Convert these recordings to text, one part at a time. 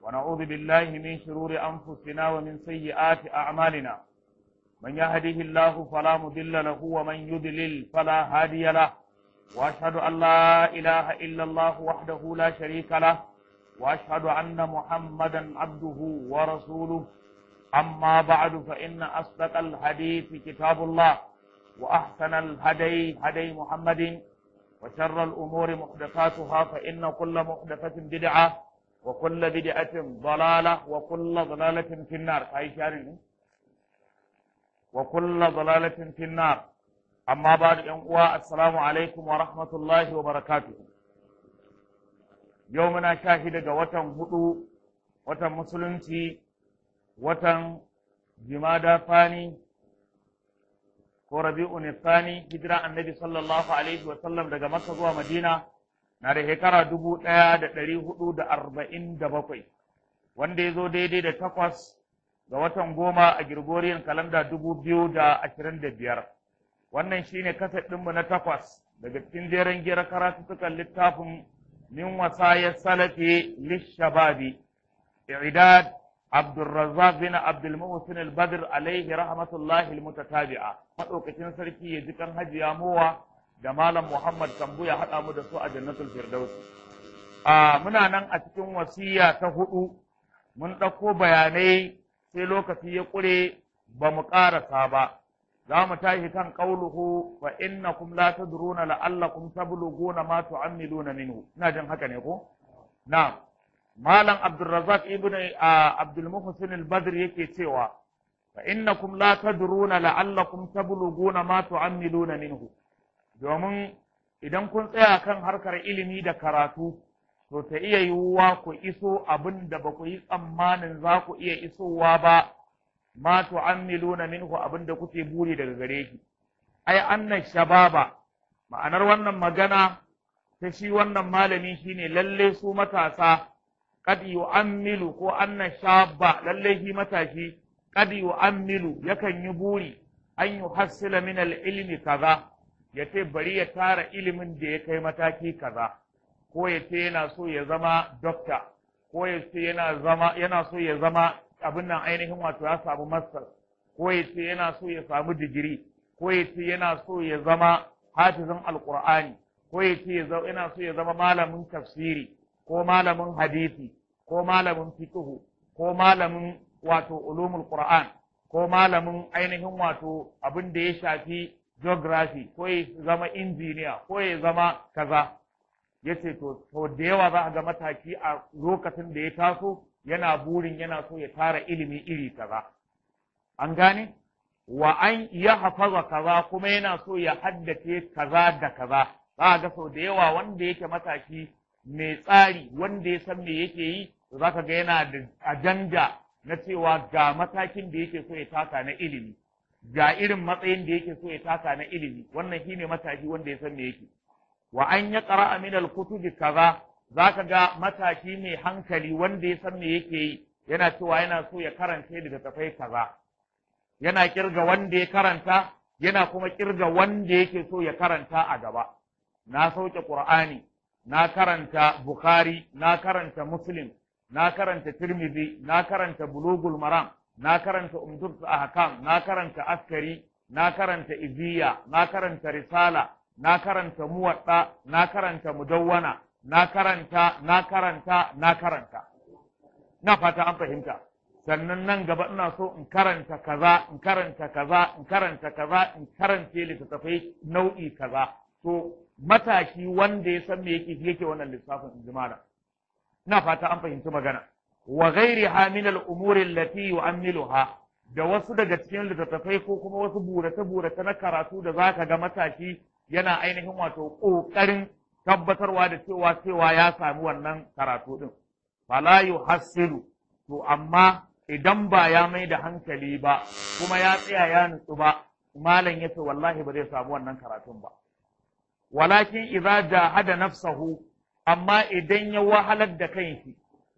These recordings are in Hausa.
ونعوذ بالله من شرور أنفسنا ومن سيئات أعمالنا من يهده الله فلا مضل له ومن يضلل فلا هادي له وأشهد أن لا إله إلا الله وحده لا شريك له وأشهد أن محمدا عبده ورسوله أما بعد فإن أصدق الحديث كتاب الله وأحسن الهدي هدي محمد وشر الأمور محدثاتها فإن كل محدثة بدعة وكل بدعة ضلالة وكل ضلالة في النار أي شارع وكل ضلالة في النار أما بعد أنقوى السلام عليكم ورحمة الله وبركاته يومنا شاهد وطن هدو وطن مسلمتي وطن جمادى ثاني ko rabi'un thani hijira annabi sallallahu alaihi wa sallam daga makka zuwa madina na da shekara dubu ɗaya da ɗari hudu da arba'in da bakwai wanda ya zo daidai da takwas ga watan goma a Gregorian kalanda dubu biyu da ashirin da biyar wannan shine kaset ɗinmu na takwas daga cikin jeren gira karatuttukan littafin min wasayar salafi lishababi i'dad عبد الرزاق بن عبد المحسن البدر عليه رحمة الله المتتابعة مدوكacin sarki ya ji kan hajiya mowa da malam Muhammad Kambu ya haɗa mu da su a jannatul firdaus a muna nan a cikin wasiya ta hudu mun ɗauko bayanai sai lokaci ya ƙure ba mu ƙarasa ba za mu tashi kan qauluhu fa innakum la tadruna la'allakum tablughuna ma tu'ammiluna minhu ina jin haka ne ko na'am Malam Abdulrazak ibn Abdul Muhsin al-Badr yake cewa fa innakum la tadruna la'allakum tablughuna ma tu'ammiluna minhu domin idan kun tsaya kan harkar ilimi da karatu to ta iya yiwuwa ku iso abin da ba ku yi tsammanin za ku iya isowa ba ma tu'ammiluna minhu abin da kuke buri daga gare shi ai annan shababa ma'anar wannan magana ta shi wannan malami shine lalle su matasa kad yu'ammilu ko anna shabba lalle shi matashi kad yu'ammilu yakan yi buri an yuhassila min al-ilmi kaza yace bari ya tara ilimin da ya kai mataki kaza ko yace yana so ya zama doctor ko yace yana zama yana so ya zama abin nan ainihin wato ya samu master ko yace yana so ya samu digiri ko yace yana so ya zama hafizin alqur'ani ko yace yana so ya zama malamin tafsiri ko malamin hadisi ko malamin fiqhu ko malamin wato ulumul qur'an ko malamin ainihin wato abin da ya shafi geography ko ya zama injiniya ko ya zama kaza yace to to da yawa za a ga mataki a lokacin da ya taso yana burin yana so ya tara ilimi iri kaza an gane wa an ya hafaza kaza kuma yana so ya haddace kaza da kaza za a ga sau da yawa wanda yake mataki mai tsari wanda ya san me yake yi za ka ga yana da ajanda na cewa ga matakin da yake so ya taka na ilimi ga irin matsayin da yake so ya taka na ilimi wannan shine matashi wanda ya san me yake wa an ya qara min al-kutubi kaza za ka ga matashi mai hankali wanda ya san me yake yi yana cewa yana so ya karanta daga tafai kaza yana kirga wanda ya karanta yana kuma kirga wanda yake so ya karanta a gaba na sauke qur'ani na karanta Bukhari, na karanta Muslim, na karanta Tirmidhi, na karanta Bulugul Maram, na karanta Umdurtu Ahkam, na karanta Askari, na karanta Iziya, na karanta Risala, na karanta Muwadda, na karanta Mudawwana, na karanta, na karanta, na karanta. Na fata an fahimta. Sannan nan gaba ina so in karanta kaza, in karanta kaza, in karanta kaza, in karance littattafai nau'i kaza. To, mataki wanda ya san me yake yake wannan lissafin in jimala ina fata an fahimci magana wa ghairiha min al-umuri allati yu'ammiluha da wasu daga cikin littattafai ko kuma wasu burace burace na karatu da zaka ga matashi yana ainihin wato kokarin tabbatarwa da cewa cewa ya sami wannan karatu din fala yuhassilu to amma idan ba ya mai da hankali ba kuma ya tsaya ya nutsu ba malam yace wallahi ba zai samu wannan karatun ba walakin idza jahada nafsahu amma idan ya wahalar da kanshi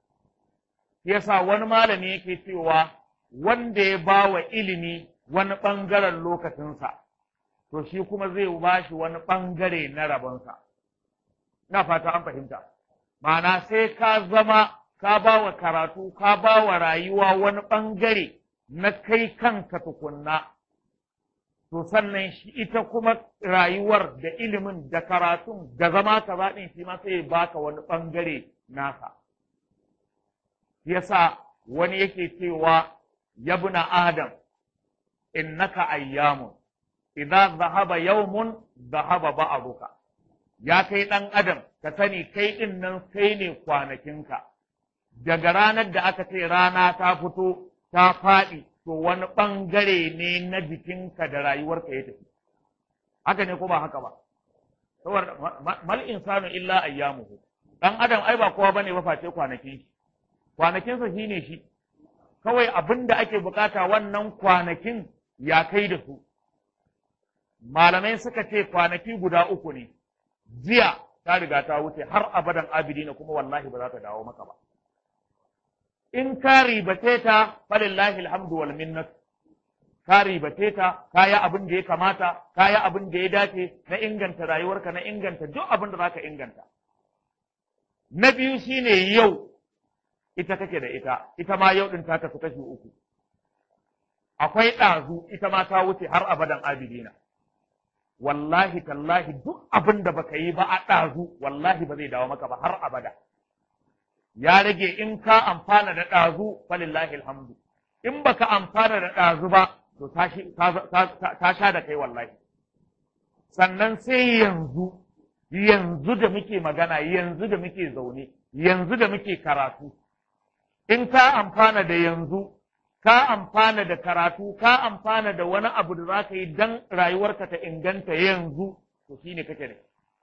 yasa wani malami yake cewa wanda ya ba wa ilimi wani ɓangaren lokacinsa to shi kuma zai ba shi wani ɓangare na rabonsa na fata an fahimta ma'ana sai ka zama ka ba wa karatu ka ba wa rayuwa wani ɓangare na kai kanka tukunna to sannan shi ita kuma rayuwar da ilimin da karatun da zama ka zaɗin shi ma sai ya baka wani ɓangare nasa yasa wani yake cewa yabna adam innaka ayyamun idza zahaba yawmun zahaba ba'duka ya kai ɗan adam ka sani kai ɗin nan kai ne kwanakinka daga ranar da aka ce rana ta fito ta faɗi to wani ɓangare ne na jikinka da rayuwarka ya tafi haka ne ko ba haka ba saboda mal insanu illa ayyamuhu dan adam ai ba kowa bane ba face kwanakin shi kwanakinsa shine shi kawai abin da ake bukata wannan kwanakin ya kai da su malamai suka ce kwanaki guda uku ne jiya ta riga ta wuce har abadan abidina kuma wallahi ba za ta dawo maka ba in ka ribace ta falillahi alhamdu wal minnat ka ribace ta ka yi abin da ya kamata ka yi abin da ya dace na inganta rayuwarka na inganta duk abin da za ka inganta na biyu shine yau ita kake da ita ita ma yau din ta tafi kashi uku akwai ɗazu ita ma ta wuce har abadan abidina wallahi tallahi duk abin da baka yi ba a ɗazu wallahi ba zai dawo maka ba har abada ya rage in ka amfana da ɗazu falillahi alhamdu in baka amfana da ɗazu ba to ta sha da kai wallahi sannan sai yanzu yanzu da muke magana yanzu da muke zaune yanzu da muke karatu in ka amfana da yanzu ka amfana da karatu ka amfana da wani abu da za ka yi don rayuwarka ta inganta yanzu to shine kake da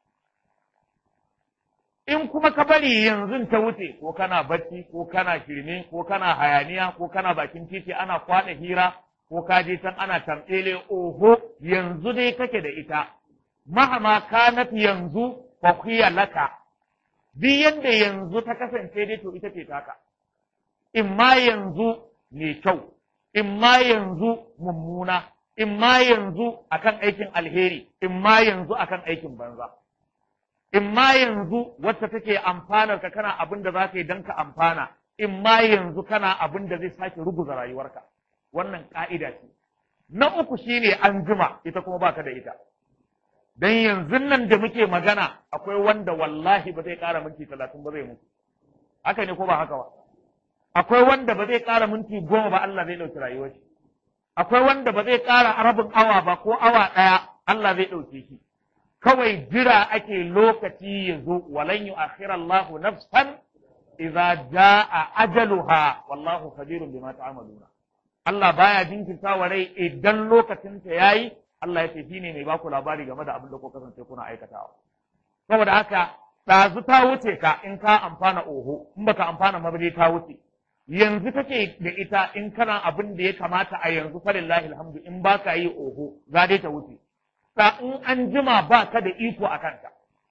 in kuma ka bari yanzu ta wuce ko kana bacci ko kana shirme ko kana hayaniya ko kana bakin titi ana kwaɗa hira ko ka je can ana tamtsele oho yanzu dai kake da ita mahama kanat yanzu fa laka duk yanda yanzu ta kasance dai to ita ce taka in ma yanzu mai kyau in ma yanzu mummuna in ma yanzu akan aikin alheri in ma yanzu akan aikin banza in ma yanzu wacce take amfanar ka kana abin da za ka yi don ka amfana in ma yanzu kana abin da zai sake ruguza rayuwarka wannan ka'ida ce na uku shine an jima ita kuma baka da ita dan yanzu nan da muke magana akwai wanda wallahi ba zai ƙara minti talatin ba zai mutu haka ne ko ba haka ba akwai wanda ba zai ƙara minti goma ba Allah zai ɗauki rayuwar shi akwai wanda ba zai ƙara rabin awa ba ko awa ɗaya Allah zai ɗauke shi kawai jira ake lokaci ya zo walan yu Allahu nafsan idza jaa ajaluha wallahu khabirun bima ta'maluna Allah baya jinkirta wa rai idan lokacin ta yayi Allah ya ce shine mai baku labari game da abin da ku kasance kuna aikatawa saboda haka ɗazu ta wuce ka in ka amfana oho in baka amfana ma ta wuce yanzu kake da ita in kana abin da ya kamata a yanzu falillahi alhamdu in baka yi oho za dai ta wuce sa in an jima ba ka da iko a kanta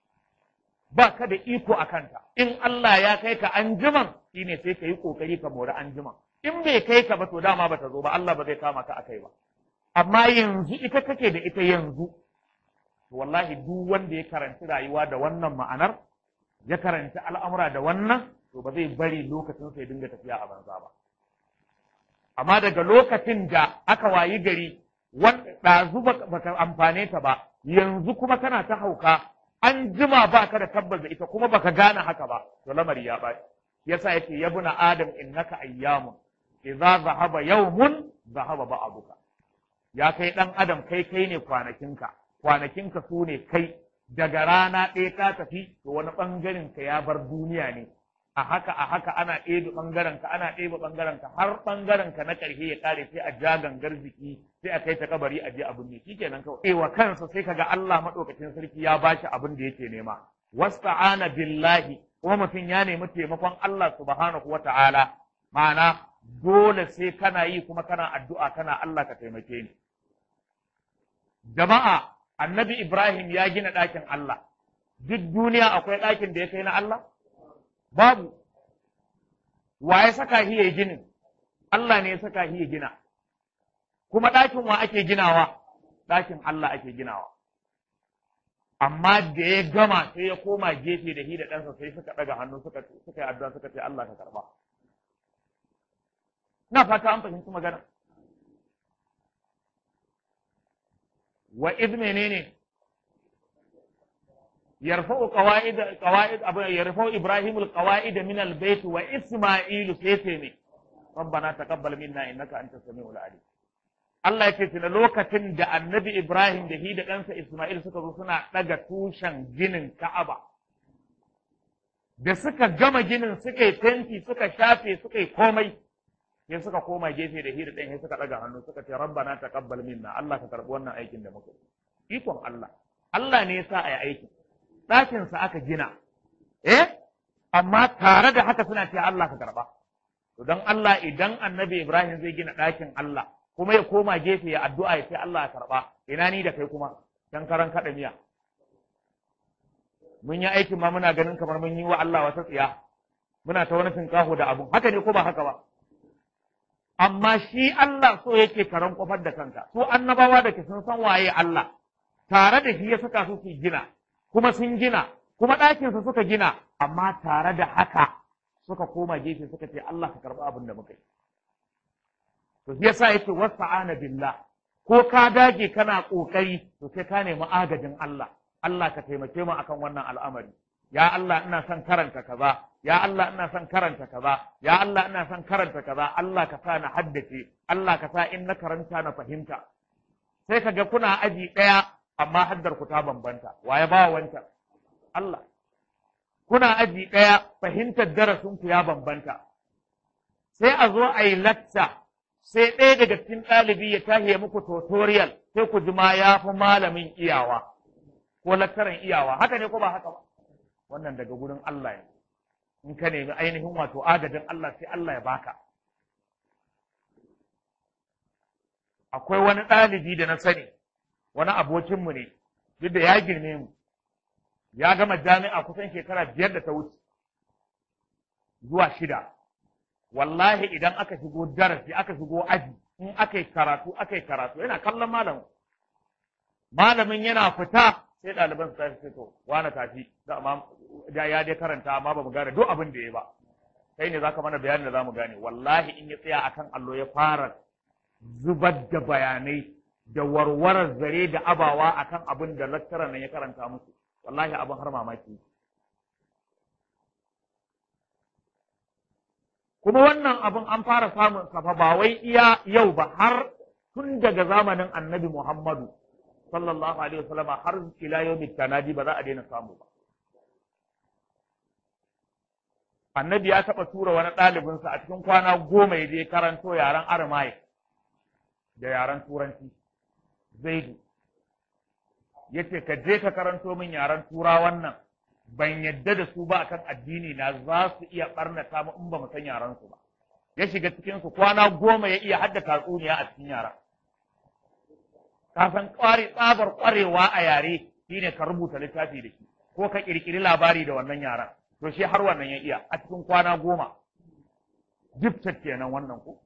ba ka da iko a kanta in Allah ya kai ka an jiman shine sai ka yi kokari ka mori an jiman in bai kai ka ba to dama ba ta zo ba Allah ba zai kama ka akai ba amma yanzu ita kake da ita yanzu wallahi duk wanda ya karanci rayuwa da wannan ma'anar ya karanci al'amura da wannan to ba zai bari lokacin sai dinga tafiya a banza ba amma daga lokacin da aka wayi gari ɗazu baka amfane ta ba yanzu kuma kana ta hauka an jima baka da tabbas da ita kuma baka gane haka ba to lamari ya ɓaci yasa yake yabuna adam innaka ayyamun idza zahaba yawmun zahaba ba'duka ya kai dan adam kai kai ne kwanakinka kwanakinka su ne kai daga rana ɗaya ka tafi to wani ɓangaren ka ya bar duniya ne a haka a haka ana ɗebe ɓangaren ka ana ɗebe ɓangaren ka har ɓangaren ka na ƙarshe ya ƙare sai a ja gangar jiki sai a kai ta kabari a je abin ne shikenan kawai eh wa kansa sai kaga Allah madaukakin sarki ya bashi abin da yake nema wasta'ana billahi kuma mutum ya nemi taimakon Allah subhanahu wata'ala ma'ana dole sai kana yi kuma kana addu'a kana Allah ka taimake ni jama'a annabi Ibrahim ya gina ɗakin Allah duk duniya akwai ɗakin da ya kai na Allah babu wa ya saka shi ya ginin Allah ne ya saka shi ya gina kuma ɗakin wa ake ginawa ɗakin Allah ake ginawa amma da ya gama sai ya koma gefe da hi da ɗansa sai suka ɗaga hannu suka suka yi addu'a suka ce Allah ka karba na fata an fahimci magana wa id menene yarfa'u qawaid qawaid abu yarfa'u ibrahim alqawaid min albayt wa isma'ilu sai ne rabbana taqabbal minna innaka antas samiul alim Allah yake tuna lokacin da annabi Ibrahim da hi da ɗansa Ismail suka zo suna ɗaga tushen ginin Ka'aba. Da suka gama ginin suka yi tenti suka shafe suka yi komai sai suka koma gefe da hi da ɗan sai suka ɗaga hannu suka ce rabbana taqabbal minna Allah ka karɓi wannan aikin da muka yi. Ikon Allah. Allah ne ya sa a yi aikin. Ɗakinsa aka gina. Eh? Amma tare da haka suna ce Allah ka karɓa. To don Allah idan annabi Ibrahim zai gina ɗakin Allah kuma ya koma gefe ya addu'a ya ce Allah ya karɓa ina ni da kai kuma dan karan kaɗa miya mun yi aikin ma muna ganin kamar mun yi wa Allah wata tsiya muna ta wani tinkaho da abun haka ne ko ba haka ba amma shi Allah so yake karan kofar da kanka su annabawa da ke sun san waye Allah tare da shi ya saka su su gina kuma sun gina kuma ɗakinsa suka gina amma tare da haka suka koma gefe suka ce Allah ka karɓi abin da muka yi to shi yasa yake wasta'ana billah ko ka dage kana kokari to sai ka nemi agajin Allah Allah ka taimake mu akan wannan al'amari ya Allah ina son karanta kaza ya Allah ina son karanta kaza ya Allah ina son karanta kaza Allah ka sa na haddace Allah ka sa in na karanta na fahimta sai ka ga kuna aji ɗaya amma haddar ku ta bambanta waye ba wancan Allah kuna aji ɗaya fahimtar darasin ku ya bambanta sai a zo a yi latta sai ɗaya daga cikin ɗalibi ya tahi ya muku tutorial sai ku ji ma ya fi malamin iyawa ko lakkaran iyawa haka ne ko ba haka ba wannan daga gurin Allah ne in ka nemi ainihin wato agajin Allah sai Allah ya baka akwai wani ɗalibi da na sani wani abokinmu ne duk da ya girme mu ya gama jami'a kusan shekara biyar da ta wuce zuwa shida wallahi idan aka shigo darasi aka shigo aji in aka yi karatu aka yi karatu yana kallon malamin malamin yana fita sai ɗaliban su tafi to wani tafi da ya dai karanta amma ba mu gane duk abin da ya ba kai ne zaka mana bayanin da za mu gane wallahi in ya tsaya akan allo ya fara zubar da bayanai da warwarar zare da abawa akan abin da lakcarar nan ya karanta musu wallahi abin har mamaki kuma wannan abin an fara samun safa ba wai iya yau ba har tun daga zamanin annabi Muhammadu sallallahu alaihi wasallama har ila yawmit tanadi ba za a daina samu ba annabi ya taɓa tura wani ɗalibinsa a cikin kwana goma ya je karanto yaren aramai da yaren turanci zaidu ya ce ka je ka karanto min yaren tura wannan ban yadda da su ba akan addini na za su iya ɓarnata mu in ba mu san yaren su ba ya shiga cikin su kwana goma ya iya hadda tatsuniya a cikin yaren ka san ƙwari tsabar ƙwarewa a yare shine ka rubuta littafi da shi ko ka ƙirƙiri labari da wannan yaren to shi har wannan ya iya a cikin kwana goma gifted kenan wannan ko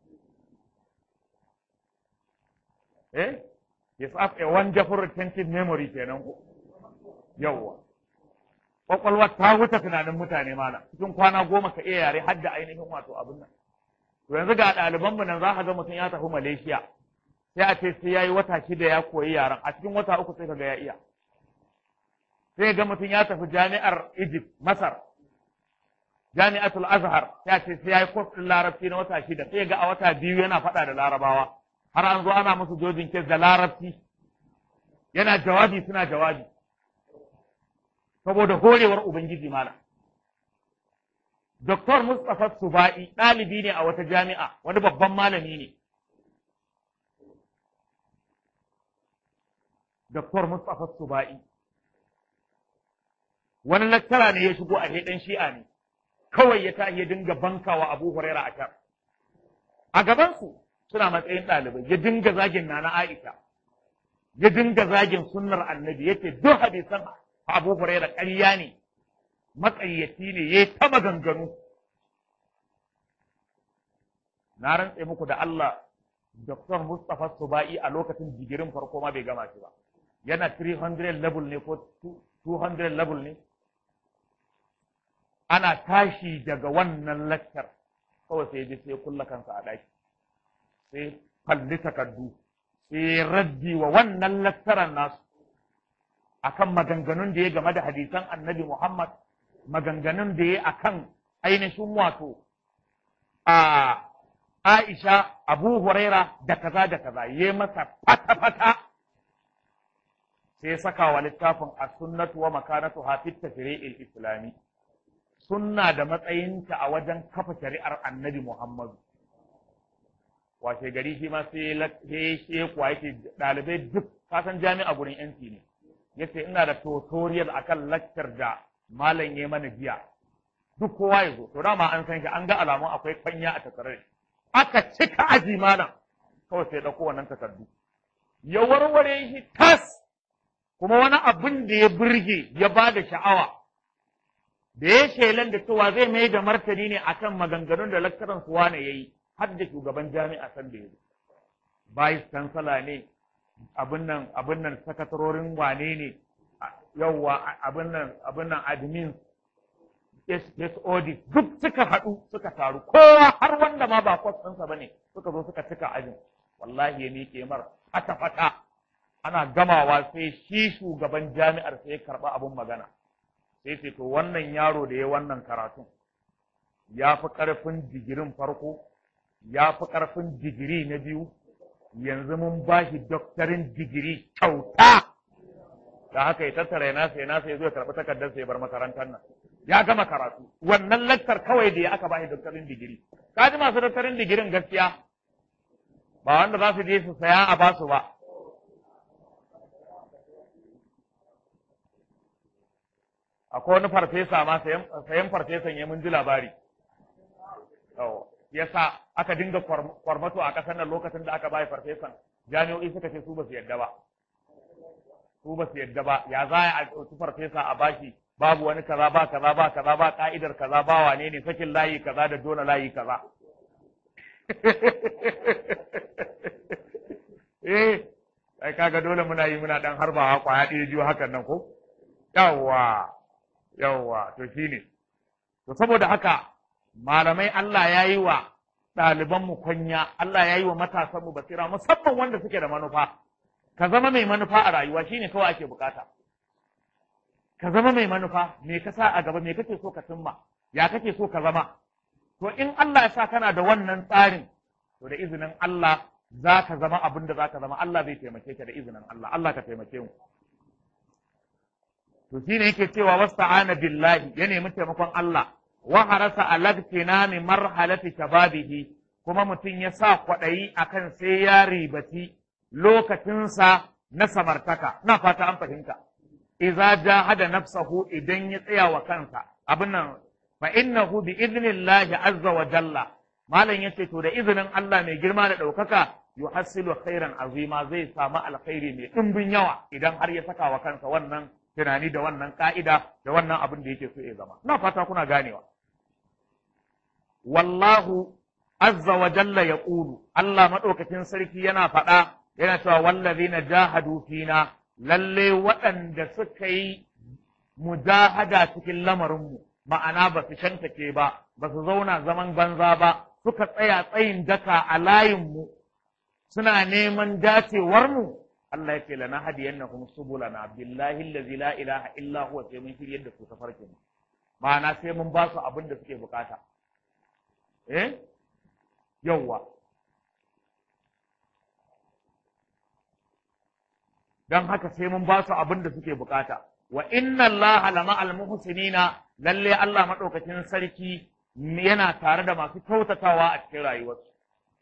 eh yes have a wonderful retentive memory kenan ko yawwa kwakwalwa ta wuce tunanin mutane mana cikin kwana goma ka iya yare har da ainihin wato abin nan to yanzu ga ɗalibanmu nan za ka ga mutum ya tafi Malaysia sai a ce sai ya yi wata shida ya koyi yaren a cikin wata uku sai ka ga ya iya sai ga mutum ya tafi jami'ar Egypt Masar jami'atul Azhar sai a ce sai ya yi kwas ɗin larabci na wata shida sai ga a wata biyu yana faɗa da larabawa har an zo ana musu jojin kes da larabci yana jawabi suna jawabi saboda horewar Ubangiji malam. Doktor Mustapha Suba'i ɗalibi ne a wata jami'a, wani babban malami ne. Doktor Mustapha Suba'i. Wani lattara ne ya shigo a ɗan shi'a ne, kawai ya tashi ya dinga bankawa Abu Huraira a can. A gabansu suna matsayin ɗalibai, ya dinga zagin Nana Aisha, ya dinga zagin sunnar annabi, yake duk hadisan Abu Huraira ƙarya ne, maƙayyaci ne, ya ta maganganu. Na rantse muku da Allah, Dr. Mustapha Suba'i a lokacin digirin farko ma bai gama shi ba. yana 300 level ne ko 200 level ne ana tashi daga wannan lakcar kawai sai ji sai kulla kansa a ɗaki sai falli takardu sai raddi wa wannan lakcaran nasu akan maganganun da ya game da hadisan annabi Muhammad maganganun da ya akan ainihin wato a Aisha Abu Huraira da kaza da kaza ya masa fata-fata sai saka wa littafin a sunnatu wa makanatu hafit tashri'il islami sunna da matsayinta a wajen kafa shari'ar annabi Muhammadu washe gari shi ma sai ya kuwa yake ɗalibai duk kasan jami'a gurin yanci ne yace ina da tutorial akan lakcar da malam ya mana jiya duk kowa ya zo to dama an san shi an ga alamun akwai kwanya a takarar aka cika aji malam kawai sai ɗauko wannan takardu ya warware shi tas kuma wani abin da ya burge ya ba da sha'awa da ya shelan da cewa zai mai da martani ne akan maganganun da lakcaran su wane ya yi har da shugaban jami'a san da ya zo vice chancellor ne abin nan abin nan sakatarorin wane ne yawwa abin nan abin nan admin SOD duk suka haɗu suka taru kowa har wanda ma ba kwas ɗinsa ba ne suka zo suka cika ajin wallahi ya miƙe mar fata fata ana gamawa sai shi shugaban jami'ar sai ya karɓa abin magana sai ce to wannan yaro da ya wannan karatun ya fi ƙarfin digirin farko ya fi ƙarfin digiri na biyu yanzu mun ba shi doktorin digiri kyauta da haka ya tattara ya nasa ya nasa ya zo ya karɓi takardar ya bar makarantar nan ya gama karatu wannan lakcar kawai da ya aka ba shi doktorin digiri ka ji masu doktorin digirin gaskiya ba wanda za su je su saya a basu ba akwai wani farfesa ma sayan farfesan ya mun ji labari ya sa aka dinga kwarmato a ƙasar nan lokacin da aka bayi farfesan jami'o'i suka ce su ba su yadda ba su ba su yadda ba ya za a ɗauki farfesa a bashi babu wani kaza ba kaza ba kaza ba ka'idar kaza ba wane ne sakin layi kaza da dole layi kaza eh ai kaga dole muna yi muna dan harbawa kwaya ɗaya biyu hakan nan ko yawwa yawwa to shine to saboda haka malamai Allah ya yi wa ɗalibanmu kwanya Allah ya yi wa matasanmu basira musamman wanda suke da manufa ka zama mai manufa a rayuwa shine kawai ake bukata ka zama mai manufa me ka sa a gaba me kake so ka cimma ya kake so ka zama to in Allah ya sa kana da wannan tsarin to da izinin Allah za ka zama abin da za ka zama Allah zai taimake ka da izinin Allah Allah ka taimake mu to shine yake cewa wasta'ana billahi ya nemi taimakon Allah wa harasa alabtinami marhalati shababihi kuma mutum ya sa kwaɗayi akan sai ya ribati lokacinsa na samartaka na fata an fahimta idza jahada nafsahu idan ya tsaya wa kansa abin nan fa innahu bi idnillahi azza wa jalla malam yace to da izinin Allah mai girma da ɗaukaka yuhassilu khairan azima zai samu alkhairi mai ɗimbin yawa idan har ya saka wa kansa wannan tunani da wannan ka'ida da wannan abin da yake so ya zama na fata kuna ganewa wallahu azza wa jalla ya ƙulu Allah maɗaukakin sarki yana faɗa yana cewa wallazina jahadu fina lalle waɗanda suka yi mujahada cikin lamarinmu ma'ana ba su shantake ba ba su zauna zaman banza ba suka tsaya tsayin daka a layinmu suna neman dacewarmu Allah ya ce lana hadiyannahum subulana billahi allazi la ilaha illa huwa sai mun shiryar da su tafarkin ma'ana sai mun ba su abin da suke bukata eh yawwa don haka sai mun ba su abin da suke bukata wa inna Allah lama almuhsinina lalle Allah madaukakin sarki yana tare da masu kyautatawa a cikin rayuwarsu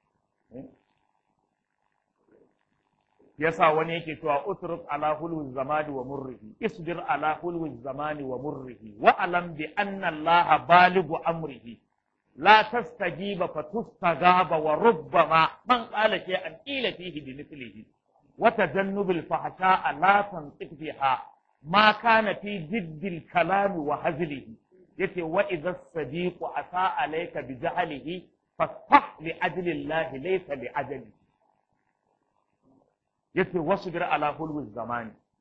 yasa wani yake cewa utruk ala hulwi zamani wa murrihi isbir ala hulwi zamani wa murrihi wa alam bi anna Allah baligu amrihi لا تستجيب فتستجاب وربما من قال شيئا قيل فيه بمثله وتجنب الفحشاء لا تنطق فيها ما كان في جد الكلام وهزله يتي وإذا الصديق أساء عليك بجهله فاصفح لأجل الله ليس لأجله يتي واصبر على حلو الزمان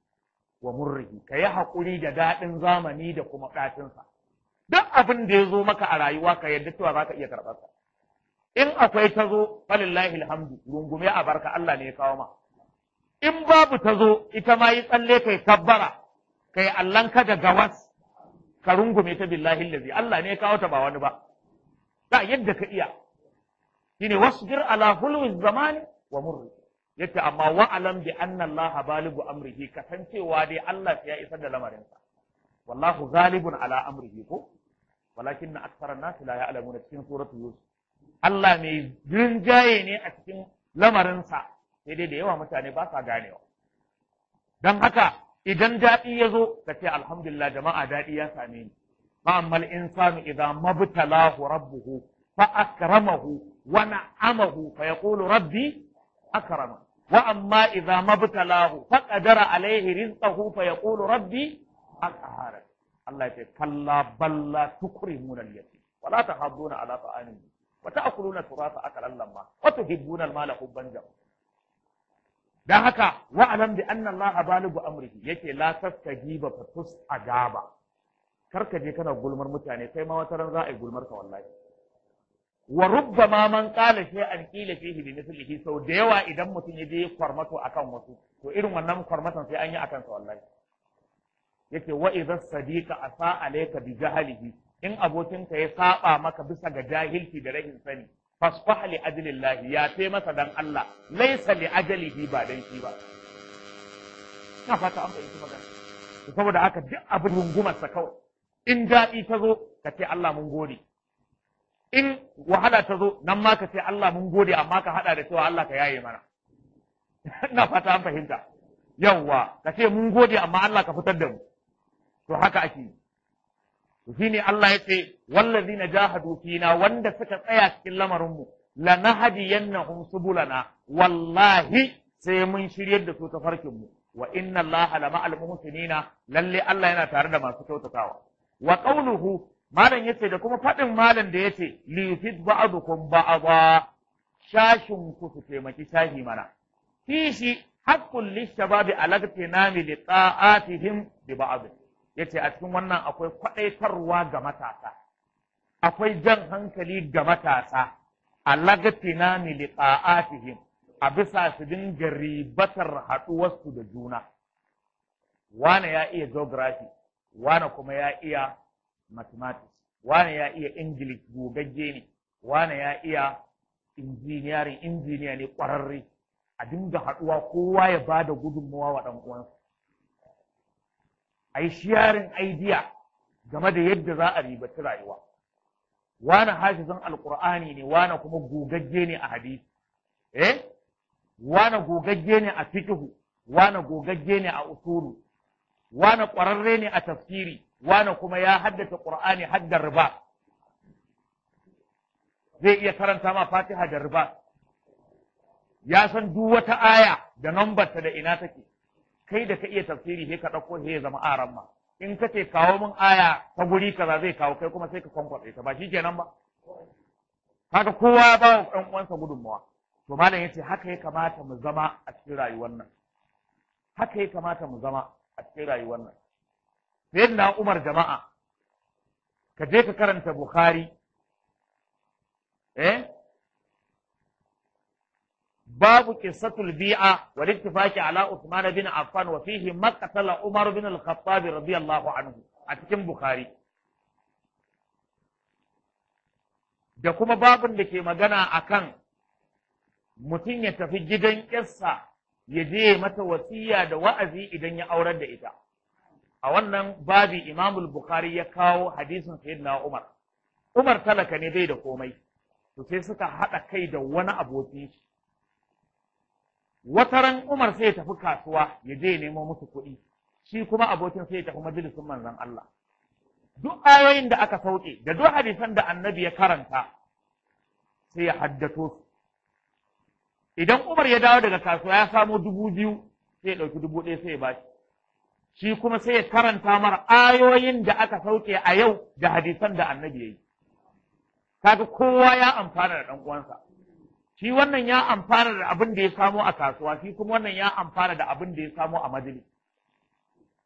wa murrihi ka yi haƙuri da daɗin zamani da kuma ɗacinsa duk abin da ya zo maka a rayuwa ka yadda cewa za ka iya karɓar sa in akwai ta zo falillahi alhamdu rungume a barka Allah ne ya kawo ma in babu ta zo ita ma yi tsalle kai kabbara kai allanka da gawas ka rungume ta billahi allazi Allah ne ya kawo ta ba wani ba ba yadda ka iya shine wasbir ala hulwi zamani wa murri yace amma wa alam bi anna Allah baligu amrihi kasancewa dai Allah ya isar da lamarinsa wallahu ghalibun ala amrihi ko walakin aktsara an-nas la ya'lamuna cikin suratul yusuf Allah mai rinjaye ne a cikin lamarinsa sai dai da yawa mutane ba sa ganewa don haka idan daɗi ya zo ka ce alhamdulillah jama'a daɗi ya same ni fa ammal insanu idza mabtalahu rabbuhu fa akramahu wa na'amahu fa yaqulu rabbi akrama wa amma idza mabtalahu fa qadara alayhi rizqahu fa yaqulu rabbi aqhara Allah ya ce kalla balla tukrimuna al-yatim wa la tahadduna ala ta'amin wa ta'kuluna thuratha akalan lamma wa tuhibbuna al-mala hubban jamma dan haka wa alam bi anna Allah baligu amrihi yake la tastajiba fa tusajaba karka je kana gulmar mutane kai ma wata ran za a yi gulmar ka wallahi wa rubbama man qala shay'an qila fihi bi mithlihi sau da yawa idan mutum ya je kwarmato akan wasu to irin wannan kwarmatan sai an yi akan sa wallahi yake wa idza sadiqa asa alayka bi jahalihi in abokinka ya saba maka bisa ga jahilci da rahin sani fasfah li ajlillah ya ce masa dan Allah laysa li ajalihi ba dan shi ba ina fata an fahimci magana saboda haka duk abin rungumar sa kawai in daɗi ta zo ka ce Allah mun gode in wahala ta zo nan ma ka ce Allah mun gode amma ka hada da cewa Allah ka yaye mana ina fata an fahimta yawwa ka ce mun gode amma Allah ka fitar da mu to haka ake yi to shine Allah ya ce wallazina jahadu fina wanda suka tsaya cikin lamarin mu lanahdiyannahum subulana wallahi sai mun shiryar da su ta farkin mu wa inna Allah la ma'al muhsinina lalle Allah yana tare da masu kyautatawa wa qawluhu malam yace da kuma fadin malam da yace li yufid ba'dukum ba'dha shashin ku su taimaki shahi mana kishi haqqul lishababi alagtinami li ta'atihim bi ba'd yace a cikin wannan akwai kwadaitarwa ga matasa akwai jan hankali ga matasa alagtinami li ta'atihim a bisa su dinga ribatar haɗuwarsu da juna. Wane ya iya geography, wane kuma ya iya mathematics, wane ya iya English gogagge ne, wane ya iya engineering, injiniya ne ƙwararre, a dinga haɗuwa kowa ya ba da gudunmawa wa ɗan uwansa. A yi sharing idea game da yadda za a ribaci rayuwa. Wane hafizan Alƙur'ani ne, wane kuma gogagge ne a hadisi. Eh? wane gogagge ne a fikihu wane gogagge ne a usulu wane ƙwararre ne a tafsiri wane kuma ya haddace qur'ani haddar riba zai iya karanta ma fatiha da riba ya san duk wata aya da nambarta da ina take kai da ka iya tafsiri sai ka ɗauko sai ya zama aran ma in ka ce kawo min aya ta guri kaza zai kawo kai kuma sai ka kwankwaɗe ta ba shi kenan ba kaga kowa ya ba wa ɗan uwansa gudunmawa to malam yace haka ya kamata mu zama a cikin rayuwar nan haka ya kamata mu zama a cikin rayuwar nan sayyidina Umar jama'a ka je ka karanta Bukhari eh babu qissatul bi'a wal ittifaqi ala Uthman bin Affan wa fihi maqtala Umar bin al-Khattab radiyallahu anhu a cikin Bukhari da kuma babin da ke magana akan mutum ya tafi gidan ƙyarsa ya je mata wasiya da wa'azi idan ya aurar da ita. A wannan babi Imamul Bukhari ya kawo hadisin Sayyidina Umar. Umar talaka ne bai da komai, to sai suka haɗa kai da wani abokin shi. Wataran Umar sai ya tafi kasuwa ya je ya nemo musu kuɗi, shi kuma abokin sai ya tafi majalisun manzon Allah. Duk ayoyin da aka sauke, da duk hadisan da annabi ya karanta, sai ya haddato su. idan Umar ya dawo daga kasuwa ya samo dubu biyu sai ya ɗauki dubu ɗaya sai ya bashi shi kuma sai ya karanta mara ayoyin da aka sauke a yau da hadisan da annabi ya yi kaga kowa ya amfana da ɗan uwansa shi wannan ya amfana da abin da ya samo a kasuwa shi kuma wannan ya amfana da abin da ya samo a majalis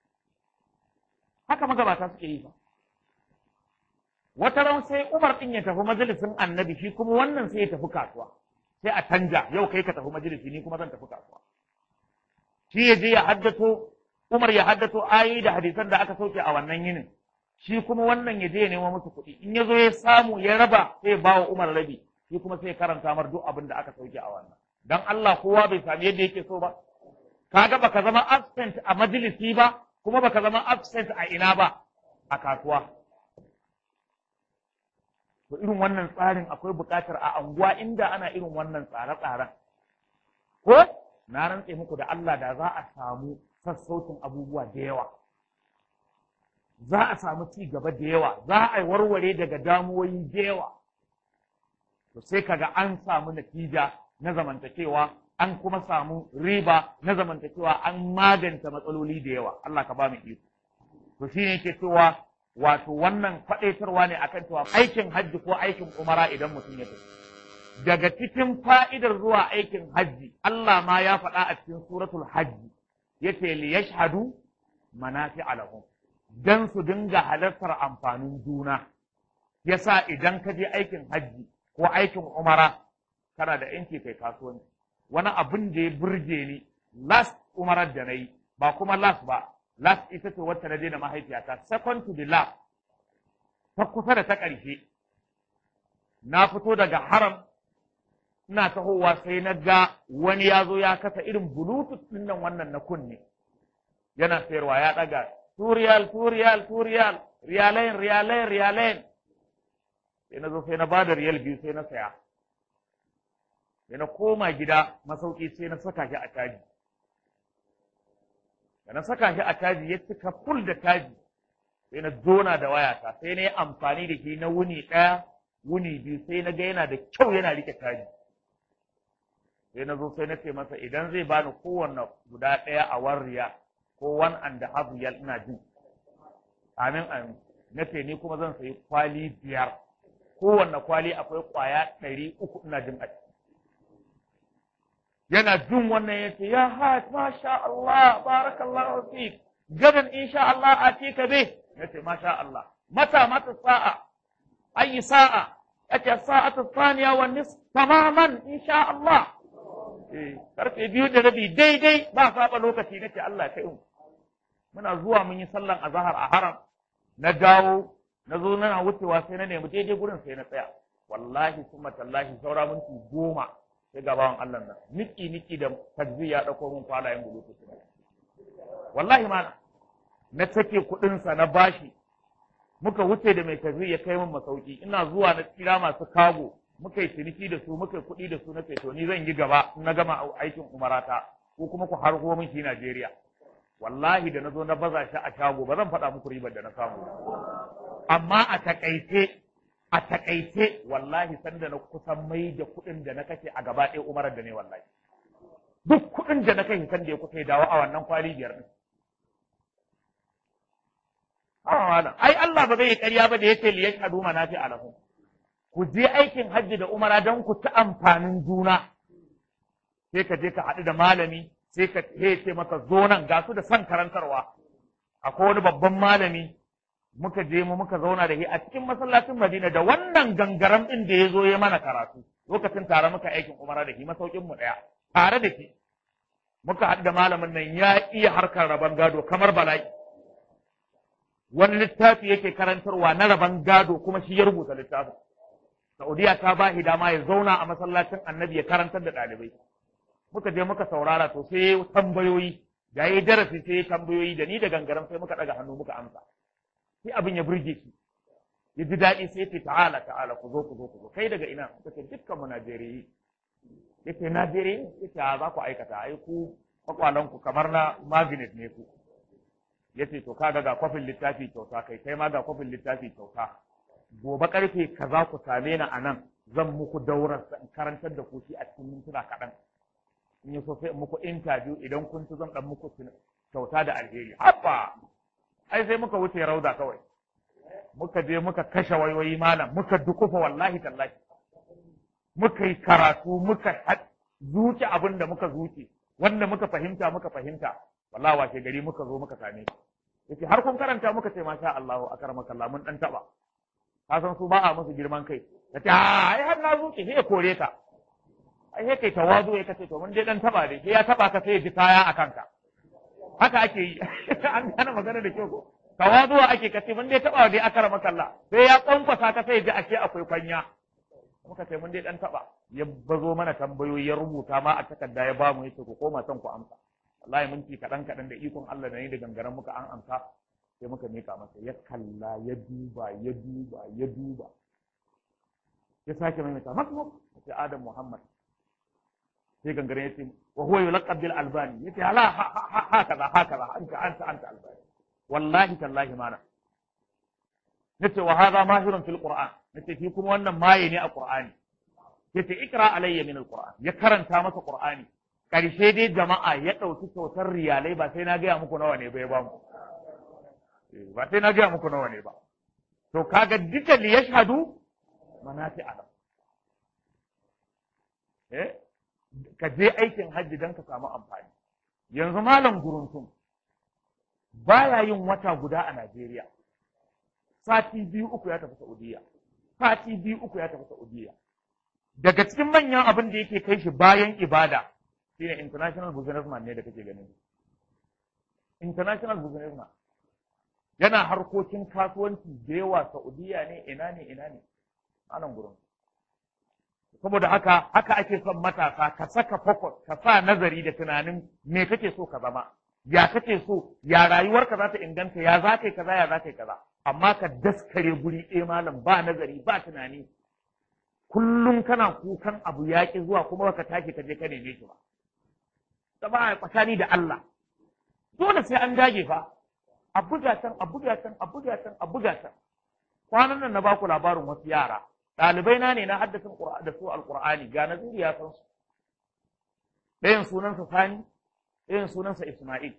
haka magabata suke yi ba wata ran sai Umar din ya tafi majalisin annabi shi kuma wannan sai ya tafi kasuwa sai a canja yau kai ka tafi majalisi ni kuma zan tafi kasuwa shi ya je ya haddato Umar ya haddato ayoyi da hadisan da aka sauke a wannan yinin shi kuma wannan ya je ya nemo musu kuɗi in ya zo ya samu ya raba sai ba wa Umar rabi shi kuma sai karanta mar duk abin da aka sauke a wannan dan Allah kowa bai sami yadda yake so ba kaga baka zama absent a majalisi ba kuma baka zama absent a ina ba a kasuwa to irin wannan tsarin akwai buƙatar a anguwa inda ana irin wannan tsare-tsaren ko na rantse muku da Allah da za a samu sassaucin abubuwa da yawa za a samu ci gaba da yawa za a warware daga damuwoyi da yawa to sai kaga an samu natija na zamantakewa an kuma samu riba na zamantakewa an maganta matsaloli da yawa Allah ka ba mu iko to shine yake cewa wato wannan faɗaitarwa ne akan cewa aikin hajji ko aikin umara idan mutum ya tafi daga cikin fa'idar zuwa aikin hajji Allah ma ya faɗa a cikin suratul hajji yace li yashhadu manafi alahum dan su dinga halartar amfanin juna yasa idan ka je aikin hajji ko aikin umara kana da yanki kai kasuwanci wani abin da ya burge ni last umarar da na yi ba kuma last ba last ita ce wacce na je da mahaifiyata second to the last ta kusa da ta ƙarshe na fito daga haram ina tahowa sai na ga wani ya zo ya kasa irin bluetooth ɗin nan wannan na kunne yana sayarwa ya ɗaga turiyal turiyal turiyal riyalain riyalain riyalain sai na zo sai na bada riyal biyu sai na saya sai na koma gida masauki sai na saka shi a caji da na saka shi a caji ya cika ful da caji sai na zona da wayata sai na yi amfani da shi na wuni ɗaya wuni biyu sai na ga yana da kyau yana rike caji sai na zo sai na ce masa idan zai bani kowanne guda ɗaya a warriya ko one and a half riyal ina jin amin amin na ce ni kuma zan sayi kwali biyar kowanne kwali akwai kwaya ɗari uku ina jin a ciki yana jin wannan ya ce ya hajj masha Allah barakallahu fik gadan insha Allah a ce ka be ya ce masha Allah mata mata sa'a ayi sa'a yace sa'atu thaniya wa nisf tamaman insha Allah eh karfe biyu da rabi daidai ba saba lokaci nace Allah ya kai mu muna zuwa mun yi sallan azhar a haram na dawo na zo na wucewa sai na nemi daidai gurin sai na tsaya wallahi summa tallahi saura minti goma sai ga bawan Allah nan niki niki da takzi ya dauko mun kwalayen bulutu wallahi mana na take kudin sa na bashi muka wuce da mai takzi ya kai mun masauki ina zuwa na kira masu kago muka yi ciniki da su muka yi kuɗi da su na ce to ni zan yi gaba in na gama aikin umarata ko kuma ku harko min shi Najeriya wallahi da na zo na baza shi a shago ba zan faɗa muku ribar da na samu amma a takaice a takaice wallahi sanda na kusan mai da kuɗin da na kashe a gaba ɗaya umarar da ne wallahi duk kuɗin da na kashe sanda ya kusa ya dawo a wannan kwali biyar ɗin ai Allah ba zai yi ƙarya ba da yake li yashhadu manafi alahum ku je aikin hajji da umara don ku ci amfanin juna sai ka je ka haɗu da malami sai ka ce maka zo nan ga su da son karantarwa akwai wani babban malami muka je mu muka zauna da shi a cikin masallacin Madina da wannan gangaram din da ya zo ya mana karatu lokacin tare muka aikin umara da shi masaukin mu daya tare da shi muka haɗu da malamin nan ya iya harkar rabon gado kamar bala'i wani littafi yake karantarwa na rabon gado kuma shi ya rubuta littafin Saudiya ta ba shi dama ya zauna a masallacin annabi ya karantar da ɗalibai muka je muka saurara to sai tambayoyi da yi darasi sai tambayoyi da ni da gangaren sai muka ɗaga hannu muka amsa sai abin ya burge shi ya ji daɗi sai ce ta'ala ta'ala ku zo ku zo ku zo kai daga ina suka ce dukkan mu Najeriyi yace Najeriyi yace a za ku aikata ai ku kwakwalan ku kamar na magnet ne ku yace to kaga ga kwafin littafi kyauta kai kai ma ga kwafin littafi kyauta gobe karfe kaza ku same ni a nan zan muku daurar in karantar da ku shi a cikin mintuna kaɗan in yi so sai muku interview idan kun ci zan dan muku kyauta da alheri haba ai sai muka wuce rauda kawai muka je muka kashe wayoyi malam muka dukufa wallahi tallahi muka yi karatu muka zuci abin da muka zuci wanda muka fahimta muka fahimta wallahi washe gari muka zo muka same shi yace har kun karanta muka ce masha Allahu akramaka Allah mun dan taba ka san su ba a musu girman kai kace ai har na zuke sai ya kore ka ai sai kai tawazu ya kace to mun dai dan taba dai sai ya taba ka sai ya ji kaya a kanka haka ake yi an gane magana da kyau ko tawazuwa ake kace mun dai taba dai akramaka Allah sai ya kwankwasa ka sai ya ji ashe akwai kwanya muka ce mun dai dan taba ya bazo mana tambayoyi ya rubuta ma a takarda ya bamu yace ku koma son ku amsa wallahi minti kaɗan kaɗan da ikon Allah da ni da gangaren muka an amsa sai muka mika masa ya kalla ya duba ya duba ya duba ya sake mai mata masmu sai Adam Muhammad sai gangaren ya ce wa huwa yulaqab bil albani yace hala hakaza hakaza anta anta anta albani wallahi tallahi mana nace wa hadha mahirun fil qur'an nace shi kuma wannan maye ne a qur'ani yace ikra alayya min al qur'an ya karanta masa qur'ani karshe dai jama'a ya dauki kyautar riyalai ba sai na gaya muku nawa ne ba ya ba mu ba sai na gaya muku nawa ne ba to kaga duka li yashhadu manati alam eh ka je aikin hajji dan ka samu amfani yanzu malam guruntum baya yin wata guda a Najeriya sati biyu uku ya tafi Saudiya sati biyu uku ya tafi Saudiya daga cikin manyan abin da yake kai shi bayan ibada shine international businessman ne da kake ganin international businessman yana harkokin kasuwanci da yawa Saudiya ne ina ne ina ne anan gurin saboda haka haka ake son matasa ka saka focus ka sa nazari da tunanin me kake so ka zama ya kake so ya rayuwarka za ta inganta ya za ka yi kaza ya za ka yi kaza amma ka daskare guri ɗaya malam ba nazari ba tunani kullum kana kukan abu ya ƙi zuwa kuma baka tashi ka je ka neme shi ba zama tsakani da Allah dole sai an dage fa a buga can a buga can a buga can a buga can kwanan nan na baku labarin wasu yara ɗalibai na ne na haddasin da su alƙur'ani ga naziri ya san su ɗayan sunansa sani ɗayan sunansa isma'il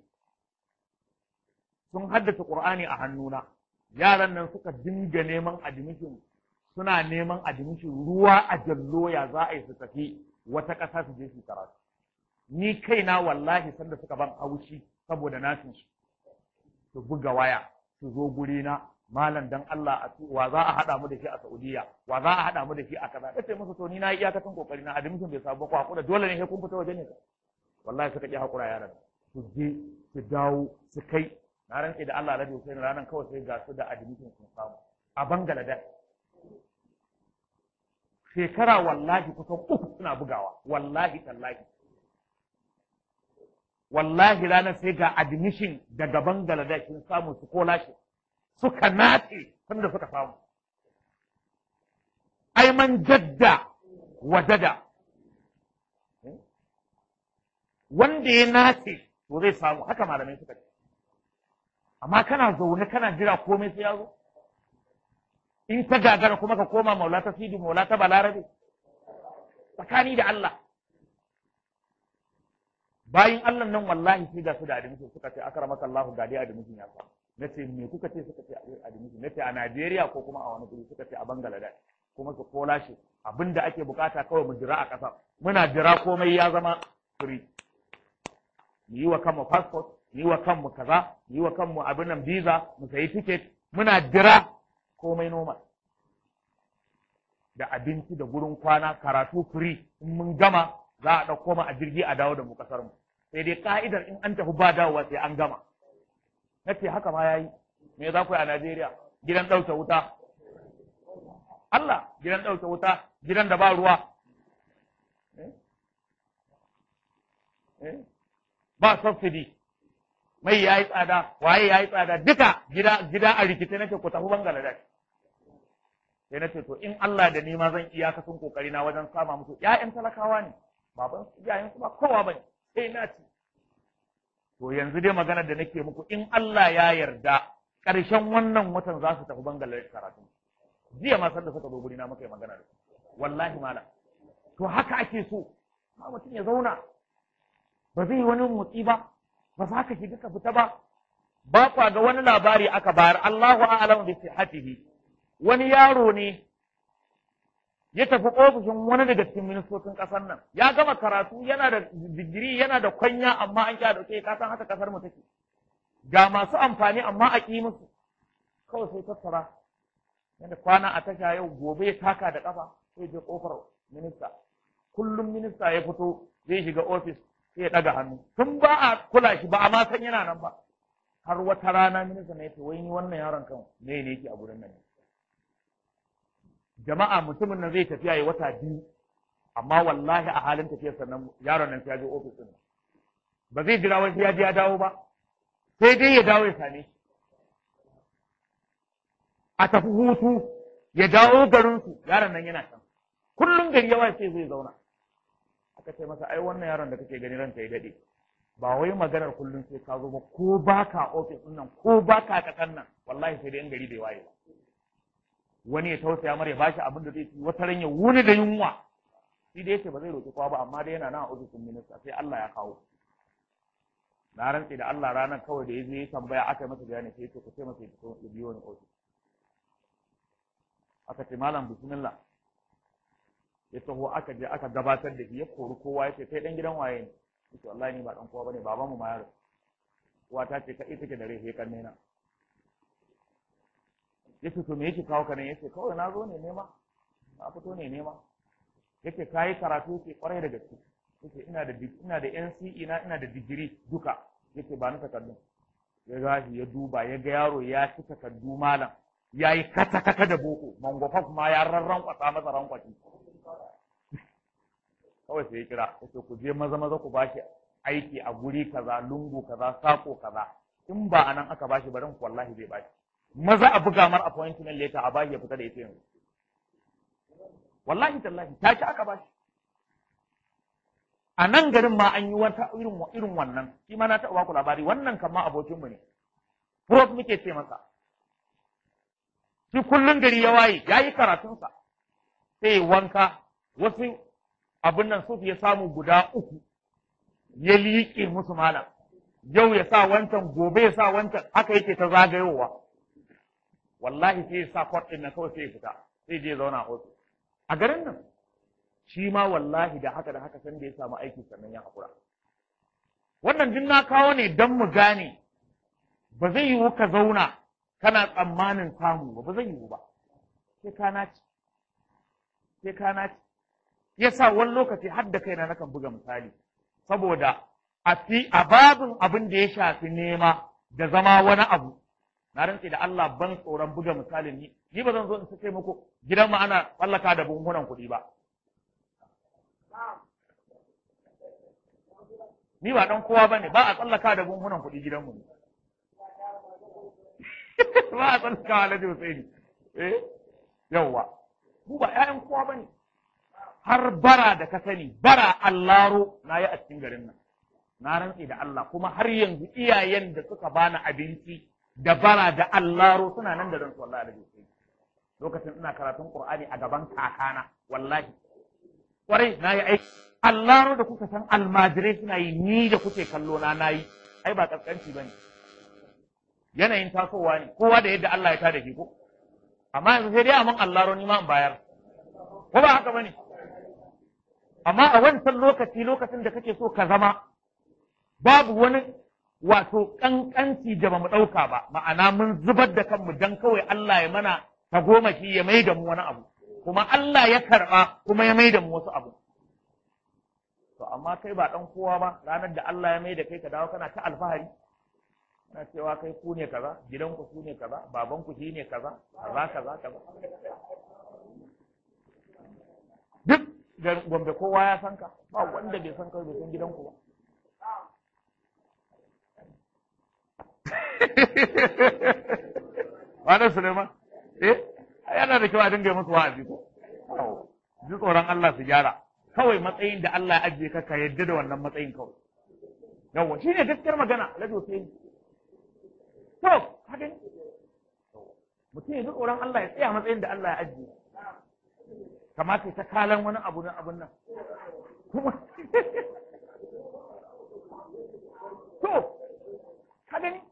sun haddace ƙur'ani a hannuna yaran nan suka dinga neman admission suna neman admission ruwa a jallo ya za a yi su tafi wata ƙasa su je su karatu ni kaina wallahi sanda suka ban haushi saboda nasin su su buga waya su zo guri na malam dan Allah a wa za a hada mu da shi a Saudiya wa za a hada mu da shi a kaza kace musu to ni na iyakacin kokari na admission bai sabu ko hakura dole ne sai kun fita waje ne wallahi suka ki hakura yaran su je su dawo su kai na rantse da Allah Alhaji Hussein ranan kawai sai ga su da admission sun samu a Bangladesh shekara wallahi kusan uku suna bugawa wallahi tallahi wallahi ranar sai ga admission daga Bangladesh sun samu su scholarship suka nace sanda suka samu ai man jadda wajada wanda ya nace to zai samu haka malamai suka ce amma kana zaune kana jira komai sai ya zo in ta gagara kuma ka koma maula ta sidi maula ta balarabe tsakani da Allah bayin Allah nan wallahi sai ga su da admission suka ce akramaka Allah ga dai admission ya samu nace me kuka ce suka ce admission nace a Najeriya ko kuma a wani guri suka ce a Bangladesh kuma su kola shi abinda ake bukata kawai mu jira a ƙasa muna jira komai ya zama free mu yi wa kanmu passport mu yi wa kanmu kaza mu yi wa kanmu abin nan visa mu sayi ticket muna jira komai normal da abinci da gurin kwana karatu free in mun gama za a ɗauko mu a jirgi a dawo da mu kasar mu sai dai ka'idar in an tafi ba dawowa sai an gama na ce haka ma yayi me za ku yi a Najeriya gidan ɗauke wuta Allah gidan ɗauke wuta gidan da ba ruwa ba subsidy mai ya yi tsada waye ya yi tsada duka gida gida a rikice nake ku tafi Bangladesh sai na ce to in Allah da ni ma zan iyakacin kokari na wajen sama musu ƴaƴan talakawa ne baban iyayen su ba kowa bane sai na ci to yanzu dai maganar da nake muku in Allah ya yarda ƙarshen wannan watan za su tafi Bangladesh karatu jiya ma sanda suka zo guri na muka yi magana da wallahi malam to haka ake so ma mutum ya zauna ba zai yi wani motsi ba ba za ka shiga ka fita ba ba kwa ga wani labari aka bayar Allahu a'lam bi sihhatihi wani yaro ne ya tafi ofishin wani daga cikin ministocin ƙasar nan ya gama karatu yana da digiri yana da kwanya amma an kya dauke ka san haka kasar mu take ga masu amfani amma a ƙi musu kawai sai tattara yadda kwana a tasha yau gobe ya taka da ƙafa sai je ƙofar minista kullum minista ya fito zai shiga ofis sai ya ɗaga hannu tun ba a kula shi ba a ma san yana nan ba har wata rana minista na yace wai ni wannan yaron kan me ne yake a gurin nan jama'a mutumin nan zai tafiya ya wata biyu amma wallahi a halin tafiyar sannan yaron nan sai ya je ofis din ba zai jira wai sai ya je ya dawo ba sai dai ya dawo ya same shi a tafi hutu ya dawo garinsu yaron nan yana can kullum gari yawa sai zai zauna aka ce masa ai wannan yaron da kake gani ranka ya dade ba wai maganar kullum sai ka zo ba ko baka ofis din nan ko baka kasan nan wallahi sai dai in gari bai waye ba wani ya tausaya mara ya bashi abin da zai ci wata ran ya wuni da yunwa shi dai yace ba zai roki kowa ba amma dai yana nan a ofisin minista sai Allah ya kawo na rantse da Allah ranar kawai da ya zo ya tambaya aka yi masa bayani sai ya ce ku ce masa ya biyo ni ofis aka ce malam bismillah ya taho aka je aka gabatar da shi ya kori kowa ya ce kai dan gidan waye ne yace wallahi ni ba dan kowa bane baban mu ma yaro uwa ta ce kai take da rai sai kanne na yace to me yake kawo ka nan yace kawai na zo ne nema na fito ne nema yace kai karatu yace kwarai da gaske yace ina da ina da NCE na ina da digiri duka yace ba ni takardun ya gashi ya duba ya ga yaro ya ci takardu malam ya yi kata-kata da boko mangwafaf ma ya rarran kwasa masa rankwaci kawai sai ya kira ya ce ku je maza maza ku bashi aiki a guri kaza lungu kaza sako kaza in ba a nan aka bashi barin wallahi zai bashi maza a buga mar appointment letter a bashi ya fita da ita yanzu wallahi tallahi ta ci aka bashi a nan garin ma an yi wata irin irin wannan shi ma na taɓa baku labari wannan kan ma abokinmu ne prof muke ce masa shi kullum gari ya waye ya yi karatunsa sai wanka wasu abin nan sufi ya samu guda uku ya liƙe musu malam yau ya sa wancan gobe ya sa wancan haka yake ta zagayowa wallahi sai ya sa kwat ɗin nan kawai sai ya fita sai je zauna a ofis a garin nan shi ma wallahi da haka da haka san da ya samu aiki sannan ya haƙura wannan duk na kawo ne don mu gane ba zai yiwu ka zauna kana tsammanin samu ba ba zai yiwu ba sai ka naci sai ka naci yasa wani lokaci har da kaina nakan buga misali saboda a fi a babin abin da ya shafi nema da zama wani abu na rantse da Allah ban tsoron buga misalin ni ni ba zan zo in sace muku gidan mu ana tsallaka da bunhunan kuɗi ba ni ba dan kowa bane ba a tsallaka da bunhunan kuɗi gidan mu ne ba a tsallaka alhaji Husaini eh yawwa mu ba ƴaƴan kowa bane har bara da ka sani bara allaro na yi a cikin garin nan na rantse da Allah kuma har yanzu iyayen da suka bani abinci da bara da allaro suna nan da ran su wallahi alhaji Husaini lokacin ina karatun Qur'ani a gaban kakana wallahi kwarai na yi aiki allaro da kuka san almajirai suna yi ni da kuke kallo na nayi ai ba kaskanci bane yanayin tasowa ne kowa da yadda Allah ya tada shi ko amma yanzu sai dai amin allaro ni ma in bayar ko ba haka bane amma a wancan lokaci lokacin da kake so ka zama babu wani wato kankanci da bamu ɗauka ba ma'ana mun zubar da kanmu dan kawai Allah ya mana ta goma shi ya mai da mu wani abu kuma Allah ya karɓa kuma ya mai da mu wasu abu to amma kai ba ɗan kowa ba ranar da Allah ya mai da kai ka dawo kana ta alfahari kana cewa kai ku ne kaza gidanku ku ne kaza babanku shi ne kaza kaza kaza kaza duk da gombe kowa ya san ka ba wanda bai san kai bai san gidanku ba Wani Suleiman, eh, yana da kyau a dinga musu wa'azi ko? Ji tsoron Allah su gyara. Kawai matsayin da Allah ya ajiye ka ka yadda da wannan matsayin kawai. Yawwa, shi ne gaskiyar magana, Lado sai To, ka gani? Mutum ya ji tsoron Allah ya tsaya matsayin da Allah ya ajiye. Kamata ta kalan wani abu na abun nan. Kuma, to, ka gani?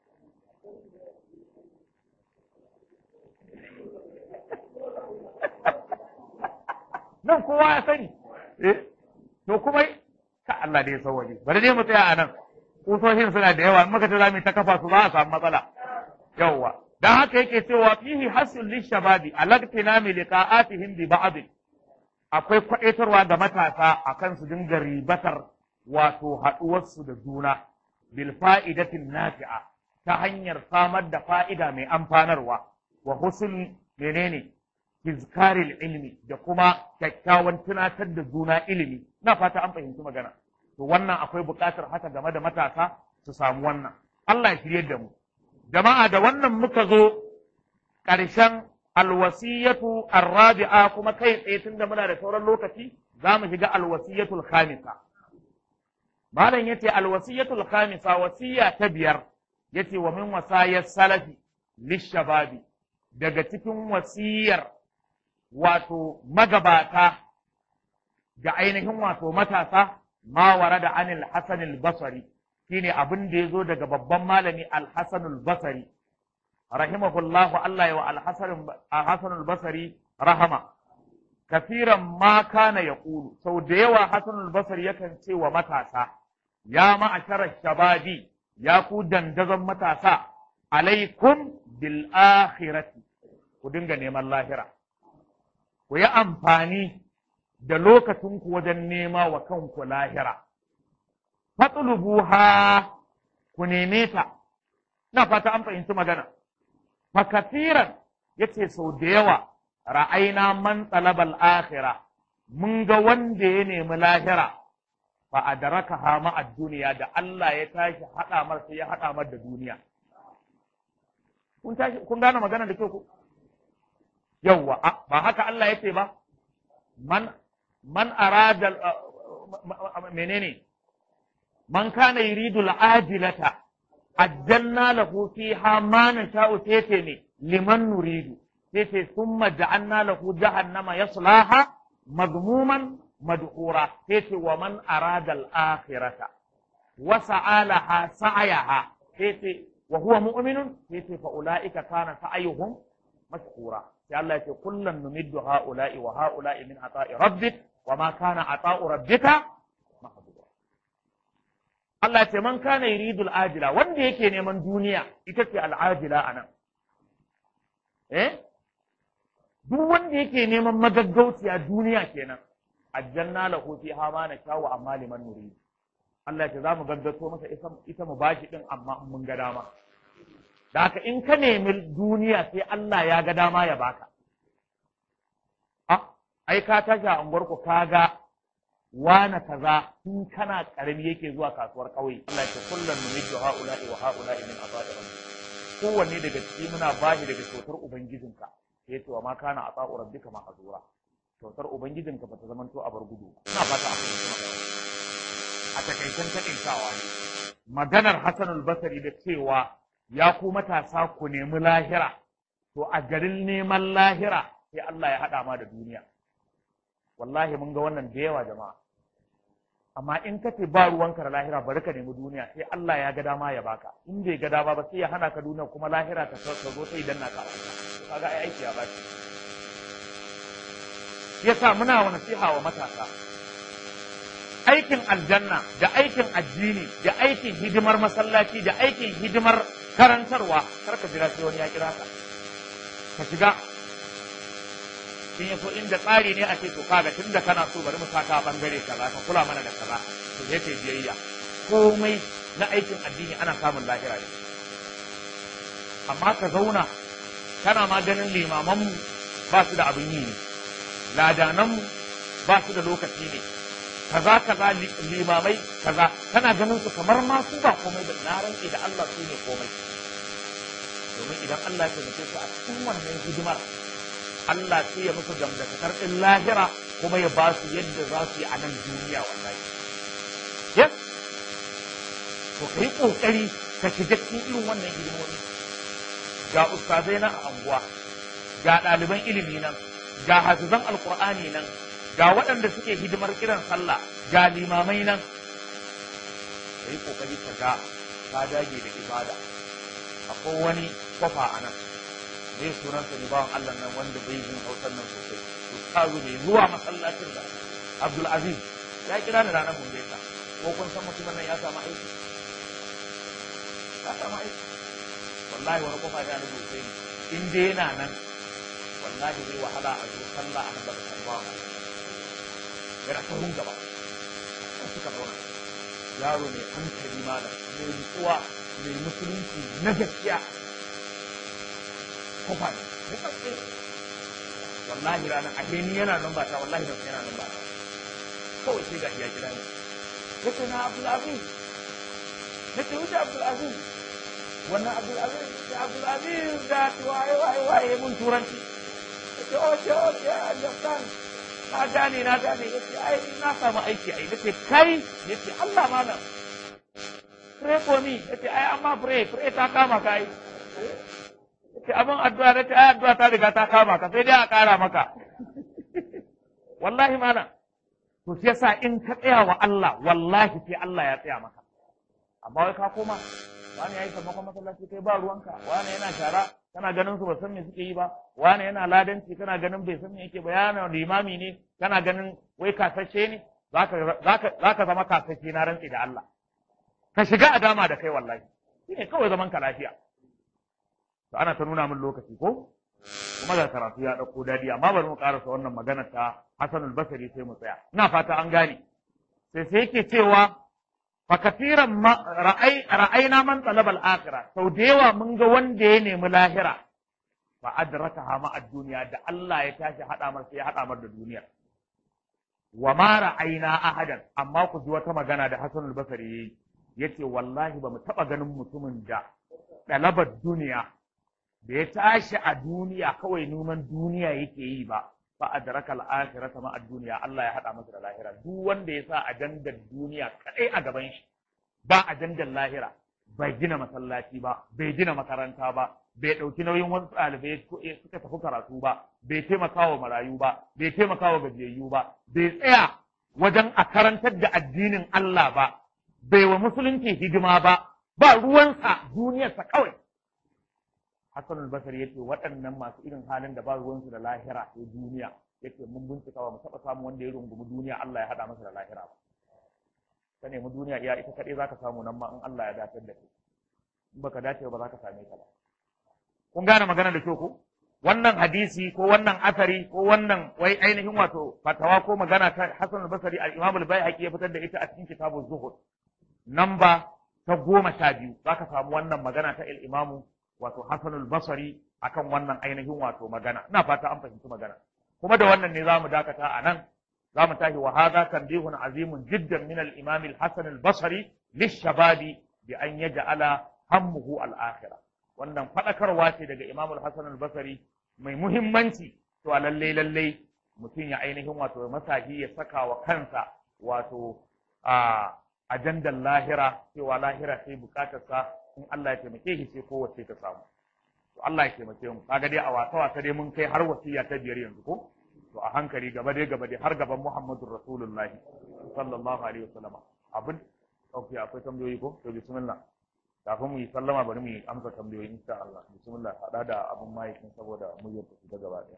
nan kowa ya sani eh to kuma ka Allah da ya sauwaje bari dai mu tsaya a nan kusoshin suna da yawa in muka ce za mu ta kafa su za a samu matsala yawwa dan haka yake cewa fihi hasul lishababi alaqtina mi liqa'atihim bi ba'd akwai kwadaitarwa ga matasa akan su dinga ribatar wato haduwarsu da juna bil fa'idatin nafi'a ta hanyar samar da fa'ida mai amfanarwa wa husn menene izkaril ilmi da kuma kyakkyawan tunatar da juna ilimi na fata an fahimci magana to wannan akwai buƙatar haka game da matasa su samu wannan Allah ya shirye da mu jama'a da wannan muka zo ƙarshen alwasiyatu arrabi'a kuma kai tsaye tun da muna da sauran lokaci za mu shiga alwasiyatul khamisa malam yace alwasiyatul khamisa wasiya ta biyar yace wa min wasayar salafi lishababi daga cikin wasiyar wato magabata ga ainihin wato matasa ma da anil hasan al-basri shine abin da yazo daga babban malami al-hasan al-basri rahimahullah Allah ya wa al-hasan al-basri rahama kafiran ma kana yaqulu sau da yawa hasan al-basri yakan ce wa matasa ya ma'ashara shababi ya ku dandazon matasa alaikum bil akhirati ku dinga neman lahira ku yi amfani da lokacinku wajen nema wa kanku lahira. Fatulubuha ku neme ta, na fata an fahimci magana. Fakasiran ya ce sau da yawa ra'aina man talabal akhira mun ga wanda ya nemi lahira fa adraka ha ma duniya da Allah ya tashi haɗa mar sai ya haɗa mar da duniya. Kun tashi kun gane magana da kyau ku? Yawwa, ba haka Allah ya ce ba, man man arada menene man kana yuridu al'ajilata ajjalna lahu fiha ma nasha'u tete ne liman nuridu tete thumma ja'alna lahu jahannama yaslaha madmuman madhura tete wa man arada al-akhirata wa sa'alaha sa'yaha tete wa huwa mu'minun tete fa ulaika kana sa'yuhum mashkura sai Allah ya ce kullun numiddu ha'ula'i wa ha'ula'i min ata'i rabbik wa ma kana ata'u rabbika mahdura Allah ya ce man kana yuridul ajila wanda yake neman duniya ita ce al'ajila anan eh duk wanda yake neman magaggauciya duniya kenan aljanna lahu fiha ma nashawu amma liman nurid Allah ya ce za mu gaggato masa ita mu bashi din amma mun ga dama da haka in ka nemi duniya sai Allah ya ga dama ya baka. A, ai ka tashi a unguwarku ka ga wane kaza in kana karami yake zuwa kasuwar ƙauye. Allah ya kullum mu miji ha'ula'i wa ha'ula'i min azabi rabbi. Kowanne daga ciki muna bashi daga kyautar ubangijinka. Sai ce wa ma kana ata'u rabbika ma azura. Kyautar ubangijinka ba ta zamanto a bar gudu. Ina fata a fahimci magana. A takaicen takaitawa ne. Maganar Hassanul Basri da cewa ya ku matasa ku nemi lahira, to a garin neman lahira sai Allah ya haɗa ma da duniya. Wallahi mun ga wannan da yawa jama'a. Amma in ka ce ba ruwanka da lahira bari ka nemi duniya sai Allah ya ga dama ya baka. In bai ga dama ba sai ya hana ka duniya kuma lahira ta zo sai idan na ka kaga ai aiki ya baki. Yasa muna wa nasiha wa matasa. Aikin aljanna da aikin addini da aikin hidimar masallaci da aikin hidimar karantarwa kar ka jira sai wani ya kira ka ka shiga in yaso inda tsari ne a ce to kaga tunda kana so bari mu saka bangare kaza ka kula mana da kaza to sai kai biyayya komai na aikin addini ana samun lahira ne amma ka zauna kana ma ganin limaman mu ba su da abin yi ne ladanan mu ba su da lokaci ne kaza kaza limamai kaza kana ganin su kamar ma su ba komai da na rantsi da Allah su ne komai domin idan Allah ya taimake su a cikin wannan hidimar Allah sai ya musu gamdakatar ɗin lahira kuma ya ba su yadda za su yi a nan duniya wallahi yes to kai kokari ka shiga cikin irin wannan hidimomi ga ustazai nan a anguwa ga ɗaliban ilimi nan ga hafizan alkur'ani nan ga waɗanda suke hidimar kiran sallah ga limamai nan ka yi ƙoƙari ka ga ka dage da ibada akwai wani kwafa a nan mai sunansa ne bawan Allah nan wanda bai jin hausar nan sosai ustazu ne zuwa masallacin da Abdul Aziz ya kira ni ranar mun gaisa ko kun san mutumin nan ya samu aiki ka samu aiki wallahi wani kofa da na sosai in dai yana nan wallahi zai wahala a zo sallah a nan da sallah yana sahun gaba kan suka zauna yaro mai hankali malam mai nutsuwa mai musulunci na gaskiya kofa ne ya tsatsi wallahi ranar a ni yana nan ba ta wallahi ban yana nan ba ta kawai sai ga iya kira ne yace na Abdul Aziz nace wuce Abdul Aziz wannan Abdul Aziz da Abdul Aziz da waye waye waye mun turanci yace oke oke understand na gane na gane yace ai na samu aiki ai nace kai yace Allah malam pray for me yace ai amma pray pray ta kama kai yace abin addu'a nace ai addu'a ta riga ta kama ka sai dai a kara maka wallahi malam to shi yasa in ka tsaya wa Allah wallahi sai Allah ya tsaya maka amma wai ka koma wani yayi sammakon masallaci kai ba ruwanka wani yana shara kana ganin su ba san me suke yi ba wani yana ladanci kana ganin bai san me yake ba yana limami ne kana ganin wai kasashe ne zaka zaka zaka zama kasashe na rantsi da Allah ka shiga a dama da kai wallahi shine kawai zaman ka lafiya to ana ta nuna min lokaci ko kuma da karatu ya dauko dadi amma bari mu karasa wannan magana ta Hassanul Basri sai mu tsaya ina fata an gane sai sai yake cewa fa kasiran ra'ai ra'ayna man talaba al-akhirah sau da yawa mun ga wanda ya nemi lahira fa adrakaha ma ad-dunya da Allah ya tashi hada mar sai ya hada mar da duniya wa ma ra'ayna ahadan amma ku ji wata magana da Hassanul Basri yayi yace wallahi ba mu taba ganin mutumin da dalabar duniya da ya tashi a duniya kawai neman duniya yake yi ba fa adraka al-akhirata ma ad-dunya Allah ya hada masa da lahira duk wanda ya sa ajandar duniya kadai a gaban shi ba ajandar lahira bai gina masallaci ba bai gina makaranta ba bai dauki nauyin wasu ɗalibai suka tafi karatu ba bai taimaka wa marayu ba bai taimaka wa gajiyayyu ba bai tsaya wajen a karantar da addinin Allah ba bai wa musulunci hidima ba ba ruwansa duniyarsa kawai Hassan al-Basri yace waɗannan masu irin halin da ba ruwansu da lahira sai duniya yace mun bincika ba mu taɓa samu wanda ya rungumi duniya Allah ya haɗa masa da lahira ba ka nemi duniya iya ita kaɗai zaka samu nan ma in Allah ya dace da kai in baka dace ba za ka same ta ba kun gane magana da kyau ko wannan hadisi ko wannan asari ko wannan wai ainihin wato fatawa ko magana ta Hassan al-Basri al-Imam al-Baihaqi ya fitar da ita a cikin kitabuz Zuhud namba ta goma sha biyu zaka samu wannan magana ta al-Imam wato Hassanul Basri akan wannan ainihin wato magana ina fata an fahimci magana kuma da wannan ne zamu dakata a nan zamu tashi wa hadha tanbihun azimun jiddan min al-imam al-Hasan al-Basri lish-shababi bi an yaj'ala hammuhu al-akhirah wannan fadakarwa ce daga Imam al-Hasan al-Basri mai muhimmanci to lalle lalle mutum ya ainihin wato masahi ya saka wa kansa wato a ajandan lahira cewa lahira sai bukatarsa in Allah ya taimake shi sai kowace ta samu to Allah ya taimake mu kaga dai a wasa wasa dai mun kai har wasiya ta biyar yanzu ko to a hankali gaba dai gaba dai har gaban Muhammadur Rasulullah sallallahu alaihi wasallam abin okay akwai tambayoyi ko to bismillah kafin mu yi sallama bari mu yi amsa tambayoyi insha Allah bismillah hada da abun mahaifin saboda mu yi ta gaba daya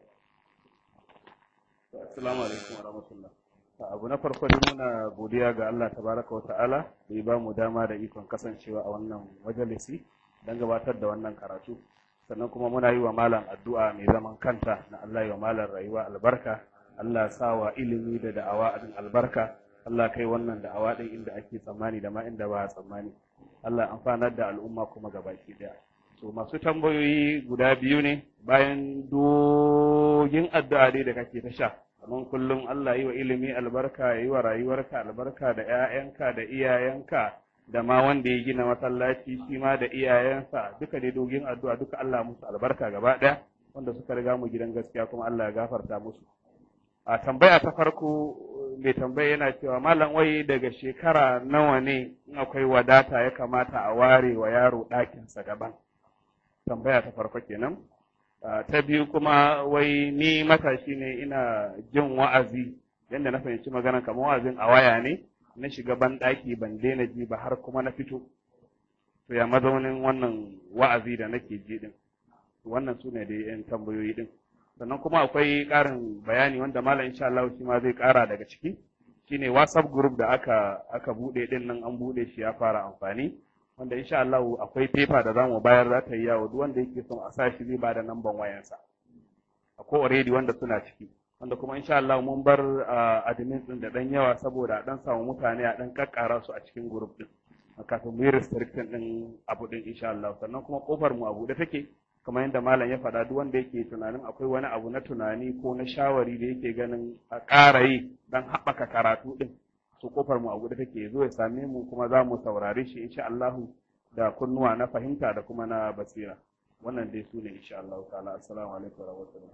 assalamu alaikum wa rahmatullah abu na farko dai muna godiya ga Allah tabaraka wa ta'ala da ya ba mu dama da ikon kasancewa a wannan majalisi don gabatar da wannan karatu sannan kuma muna yi wa malam addu'a mai zaman kanta na Allah yi wa malam rayuwa albarka Allah sa wa ilimi da da'awa a albarka Allah kai wannan da'awa din inda ake tsammani da ma inda ba a tsammani Allah amfanar da al'umma kuma gabaki daya to masu tambayoyi guda biyu ne bayan dogin addu'a dai da kake ta sha kamar kullum Allah yi wa ilimi albarka ya yi wa rayuwarka albarka da 'ya'yanka da iyayenka da ma wanda ya gina masallaci shi ma da iyayensa duka dai dogin addu'a duka Allah musu albarka gaba ɗaya wanda suka riga mu gidan gaskiya kuma Allah ya gafarta musu a tambaya ta farko mai tambaya yana cewa malam wai daga shekara nawa ne in akwai wadata ya kamata a ware wa yaro ɗakinsa gaban tambaya ta farko kenan ta biyu kuma wai ni matashi ne ina jin wa'azi yadda na fahimci magana kamar wa'azin a waya ne na shiga ban ɗaki ban daina ji ba har kuma na fito to ya mazaunin wannan wa'azi da nake ji din wannan su ne da yan tambayoyi din sannan kuma akwai ƙarin bayani wanda malam insha Allah shi ma zai ƙara daga ciki shine WhatsApp group da aka aka bude din nan an bude shi ya fara amfani wanda insha Allah akwai paper da zamu bayar za ta yi yawo duk wanda yake son a sa shi zai bada namban wayansa akwai already wanda suna ciki wanda kuma insha Allah mun bar admin din da dan yawa saboda a dan samu mutane a dan kakkara su a cikin group din kafin mu yi restriction din abu din insha Allah sannan kuma kofar mu abu da take kamar yadda malam ya faɗa duk wanda yake tunanin akwai wani abu na tunani ko na shawari da yake ganin a ƙara yi don haɓaka karatu din su kofar mu abu da take zo ya same mu kuma za mu saurare shi insha Allah da kunnuwa na fahimta da kuma na basira wannan dai su ne insha Allah ta'ala assalamu alaikum wa rahmatullah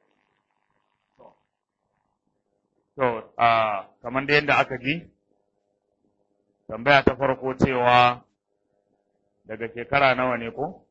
To, a kamar da yadda aka ji, tambaya ta farko cewa daga shekara nawa ne ko?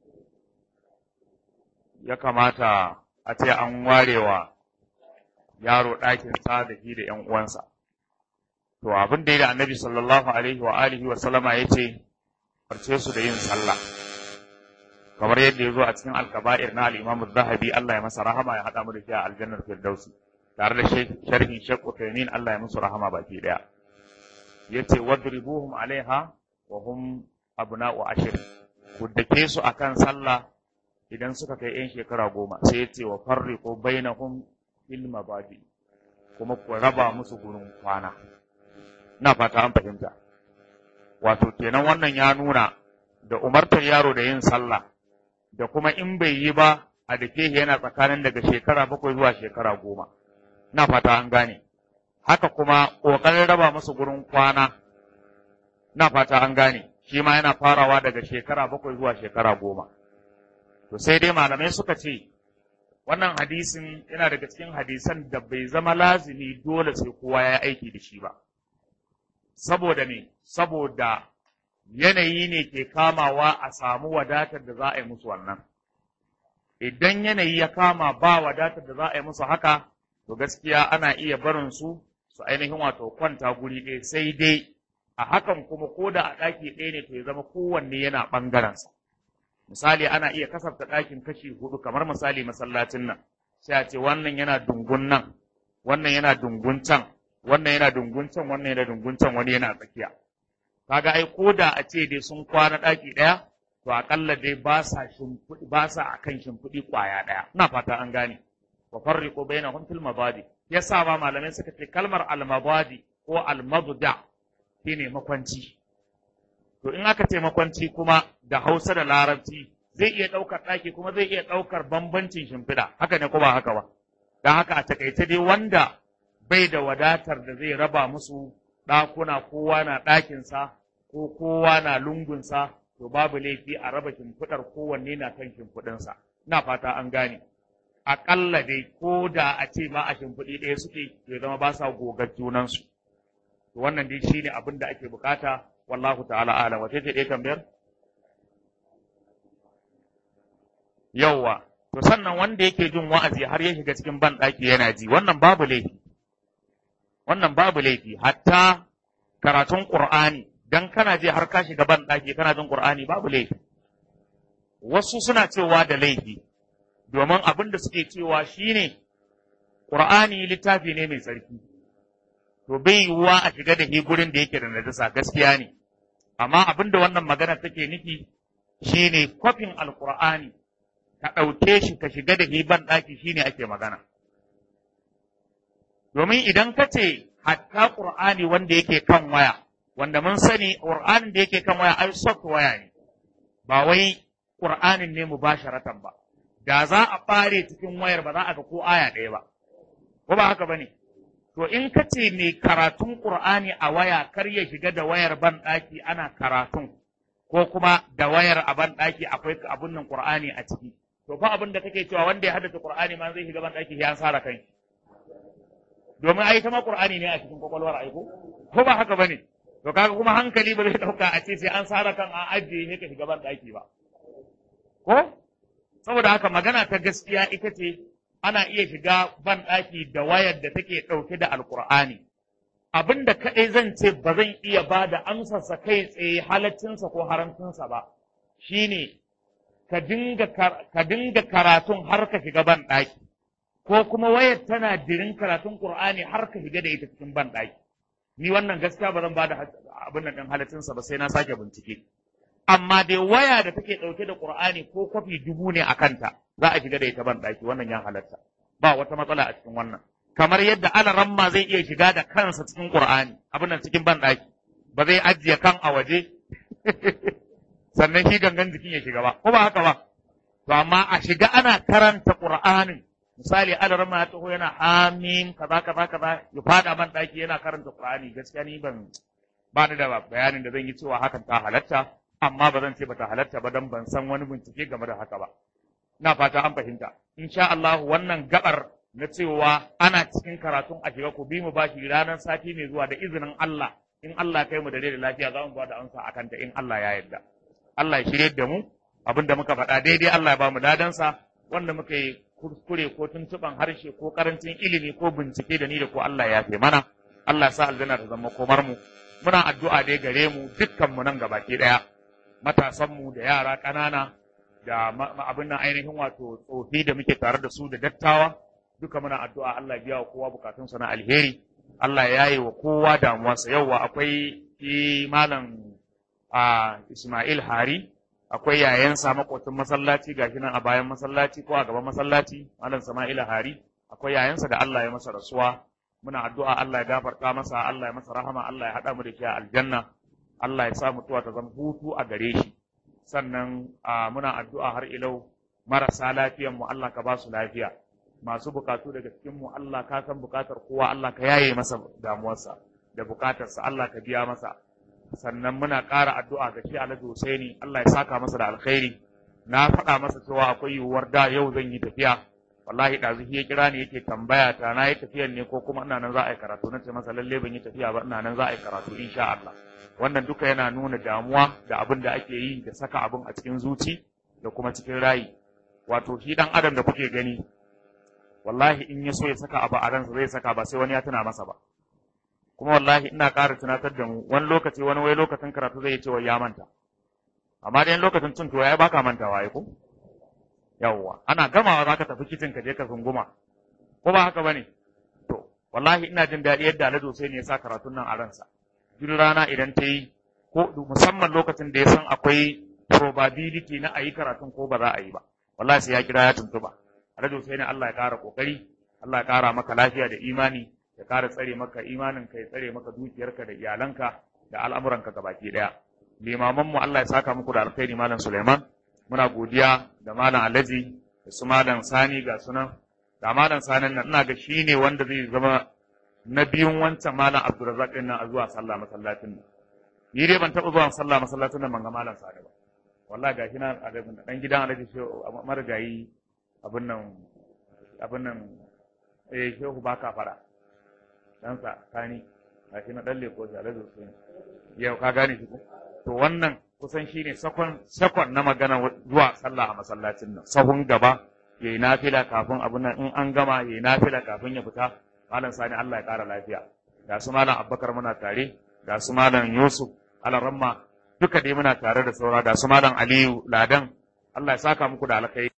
Ya kamata a ce an warewa yaro ɗakin sa da shi da ‘yan uwansa. To, abin da ya da annabi sallallahu alaihi wa alihi wa sallama ya ce, farce su da yin sallah. Kamar yadda ya zo a cikin alkaba'ir na al'imamu zahabi Allah ya masa rahama ya haɗa mu da shi a aljannar firdausi. tare da sharhin Sheikh Uthaymeen Allah ya musu rahama baki daya yace wadribuhum alaiha wa hum abna'u ashir ku dake su akan sallah idan suka kai yan shekara goma sai yace wa farriqu bainahum fil mabadi kuma ku raba musu gurin kwana ina fata an fahimta wato kenan wannan ya nuna da umartar yaro da yin sallah da kuma in bai yi ba a dake yana tsakanin daga shekara bakwai zuwa shekara goma na fata an gane haka kuma ƙoƙarin raba musu gurin kwana na fata an gane shi ma yana farawa daga shekara bakwai zuwa shekara goma to sai dai malamai suka ce wannan hadisin yana daga cikin hadisan da bai zama lazimi dole sai kowa ya aiki da shi ba saboda ne saboda yanayi ne ke kamawa a samu wadatar da za a yi musu wannan idan yanayi ya kama ba wadatar da za a yi musu haka to gaskiya ana iya barin su su ainihin wato kwanta guri ɗaya sai dai a hakan kuma ko da a ɗaki ɗaya ne to ya zama kowanne yana ɓangarensa misali ana iya kasafta ɗakin kashi hudu kamar misali masallacin nan sai a ce wannan yana dungun nan wannan yana dungun can wannan yana dungun can wannan yana dungun can wani yana tsakiya kaga ai ko da a ce dai sun kwana ɗaki ɗaya to aƙalla dai ba sa shimfiɗi ba sa akan shimfiɗi ƙwaya ɗaya ina fata an gane wa farriqu bainahum fil mabadi yasa ba malamai suka ce kalmar al mabadi ko al mabda shine makwanci to in aka ce makwanci kuma da Hausa da Larabci zai iya ɗaukar ɗaki kuma zai iya ɗaukar bambancin shimfiɗa haka ne ko ba haka ba don haka a takaice dai wanda bai da wadatar da zai raba musu ɗakuna kowa na ɗakinsa ko kowa na lungunsa to babu laifi a raba shimfiɗar kowanne na kan shimfiɗinsa ina fata an gane aƙalla dai ko da a ce ma a shimfiɗi ɗaya suke ya zama ba sa gogar junansu to wannan dai shine abin da ake bukata wallahu ta'ala alam wace ce ɗaya tambayar yawwa to sannan wanda yake jin wa'azi har ya shiga cikin ban ɗaki yana ji wannan babu laifi wannan babu laifi hatta karatun qur'ani dan kana je har ka shiga ban ɗaki kana jin qur'ani babu laifi wasu suna cewa da laifi domin abin da suke cewa shine qur'ani littafi ne mai tsarki to bai yiwuwa a shiga da shi gurin da yake da najasa gaskiya ne amma abin da wannan magana take nufi shine kwafin alqur'ani ka ɗauke shi ka shiga da shi ban ɗaki shine ake magana domin idan ka ce hatta qur'ani wanda yake kan waya wanda mun sani qur'anin da yake kan waya ai soft waya ne ba wai qur'anin ne mubasharatan ba da za a ɓare cikin wayar ba za a ga ko aya ɗaya ba ko ba haka bane To in ka ce mai karatun Ƙur'ani a waya kar ya shiga da wayar ban ɗaki ana karatun, ko kuma da wayar a ban ɗaki akwai abun nan Ƙur'ani a ciki. To fa abin da kake cewa wanda ya haddace Ƙur'ani ma zai shiga ban ɗaki ya sara kai. Domin ai ta ma Ƙur'ani ne a cikin kwakwalwar aiko, ko ba haka bane. To kaga kuma hankali ba zai ɗauka a ce sai an sara kan a ajiye ne ka shiga ban ɗaki ba. Ko? Saboda haka magana ta gaskiya ita ce ana iya shiga ban ɗaki da wayar da take ɗauke da alkur'ani abin da kaɗai zan ce ba zan iya ba da amsarsa kai tsaye halaccinsa ko haramcinsa ba shine ka dinga ka dinga karatun har ka shiga ban ɗaki ko kuma wayar tana dirin karatun qur'ani har ka shiga da ita cikin ban ɗaki ni wannan gaskiya ba zan ba da abin nan ɗin halaccinsa ba sai na sake bincike amma dai waya da take ɗauke da Qur'ani ko kwafi dubu ne a kanta za a shiga da ita ban ɗaki wannan ya halatta ba wata matsala a cikin wannan kamar yadda alaramma zai iya shiga da kansa cikin Qur'ani abin nan cikin ban ɗaki ba zai ajiye kan a waje sannan shi gangan jikin ya shiga ba ko ba haka ba to amma a shiga ana karanta Qur'anin misali alaramma ya taho yana amin kaza kaza kaza ya fada ban ɗaki yana karanta Qur'ani gaskiya ni ban ba ni da bayanin da zan yi cewa hakan ta halatta amma ba zan ce ba ta halatta ba dan ban san wani bincike game da haka ba ina fata an fahimta insha Allah wannan gabar na cewa ana cikin karatun a shiga ku bi mu bashi ranar sati mai zuwa da izinin Allah in Allah kai mu da da lafiya za mu ba da amsa akan ta in Allah ya yarda Allah ya shirye da mu abin da muka faɗa daidai Allah ya ba mu ladansa wanda muka yi kuskure ko tuntuban harshe ko karancin ilimi ko bincike da ni da ko Allah ya fi mana Allah ya sa aljanna ta zama komar mu muna addu'a dai gare mu dukkan mu nan gabaki daya matasan mu da yara ƙanana da abin nan ainihin wato tsofi da muke tare da su da dattawa duka muna addu'a Allah ya biya wa kowa bukatunsa na alheri Allah ya yi wa kowa damuwarsa yauwa akwai shi malam a Ismail Hari akwai yayansa makwacin masallaci gashi nan a bayan masallaci ko a gaban masallaci malam Sama'il Hari akwai yayansa da Allah ya masa rasuwa muna addu'a Allah ya gafarta masa Allah ya masa rahama Allah ya haɗa mu da shi a aljanna Allah ya sa mutuwa ta zama hutu a gare shi sannan muna addu'a har ilau marasa lafiyan mu Allah ka ba su lafiya masu bukatu daga cikin mu Allah ka san bukatar kowa Allah ka yaye masa damuwarsa da bukatarsa Allah ka biya masa sannan muna ƙara addu'a ga shi Alhaji Husaini Allah ya saka masa da alkhairi na faɗa masa cewa akwai yiwuwar da yau zan yi tafiya wallahi ɗazu ya kira ni yake tambaya ta na yi tafiyan ne ko kuma ina nan za a yi karatu na ce masa lalle ban yi tafiya ba ina nan za a yi karatu insha Allah wannan duka yana nuna damuwa da abin da ake yi da saka abin a cikin zuci da kuma cikin rayi wato shi dan adam da kuke gani wallahi in ya so ya saka abu a ransa zai saka ba sai wani ya tuna masa ba kuma wallahi ina ƙara tunatar da mu wani lokaci wani wai lokacin karatu zai ce wai ya manta amma dai lokacin cin tuwa ya baka mantawa ai ko yawwa ana gamawa zaka tafi kicin ka je ka zunguma ko ba haka bane to wallahi ina jin daɗi yadda Alhaji sai ne ya sa karatun nan a ransa duk rana idan ta yi ko musamman lokacin da ya san akwai probability na a yi karatun ko ba za a yi ba wallahi sai ya kira ya tuntuba Alhaji Hussein Allah ya ƙara kokari Allah ya ƙara maka lafiya da imani ya ƙara tsare maka imanin ka ya tsare maka dukiyarka da iyalanka da al'amuranka gabaki daya limaman mu Allah ya saka muku da alkhairi malam Suleiman muna godiya da malam Alhaji da su malam Sani ga sunan da malam Sani nan ina ga shine wanda zai zama na biyun wancan malam Abdulrazak din nan a zuwa sallah masallacin nan ni dai ban taɓa zuwa sallah masallacin nan ban ga malam Sani ba wallahi gashi nan a dan gidan Alhaji marigayi abin nan abin nan eh shehu ba ka fara dan sa kani gashi na dan leko shi Alhaji Hussein yau ka gane shi ko to wannan kusan shine sakon sakon na magana zuwa sallah a masallacin nan sahun gaba yayi nafila kafin abin nan in an gama yayi nafila kafin ya fita malam sani Allah ya kara lafiya ga su malam Abubakar muna tare ga su malam Yusuf Alaramma duka dai muna tare da saura ga su malam Aliyu Ladan Allah ya saka muku da alkai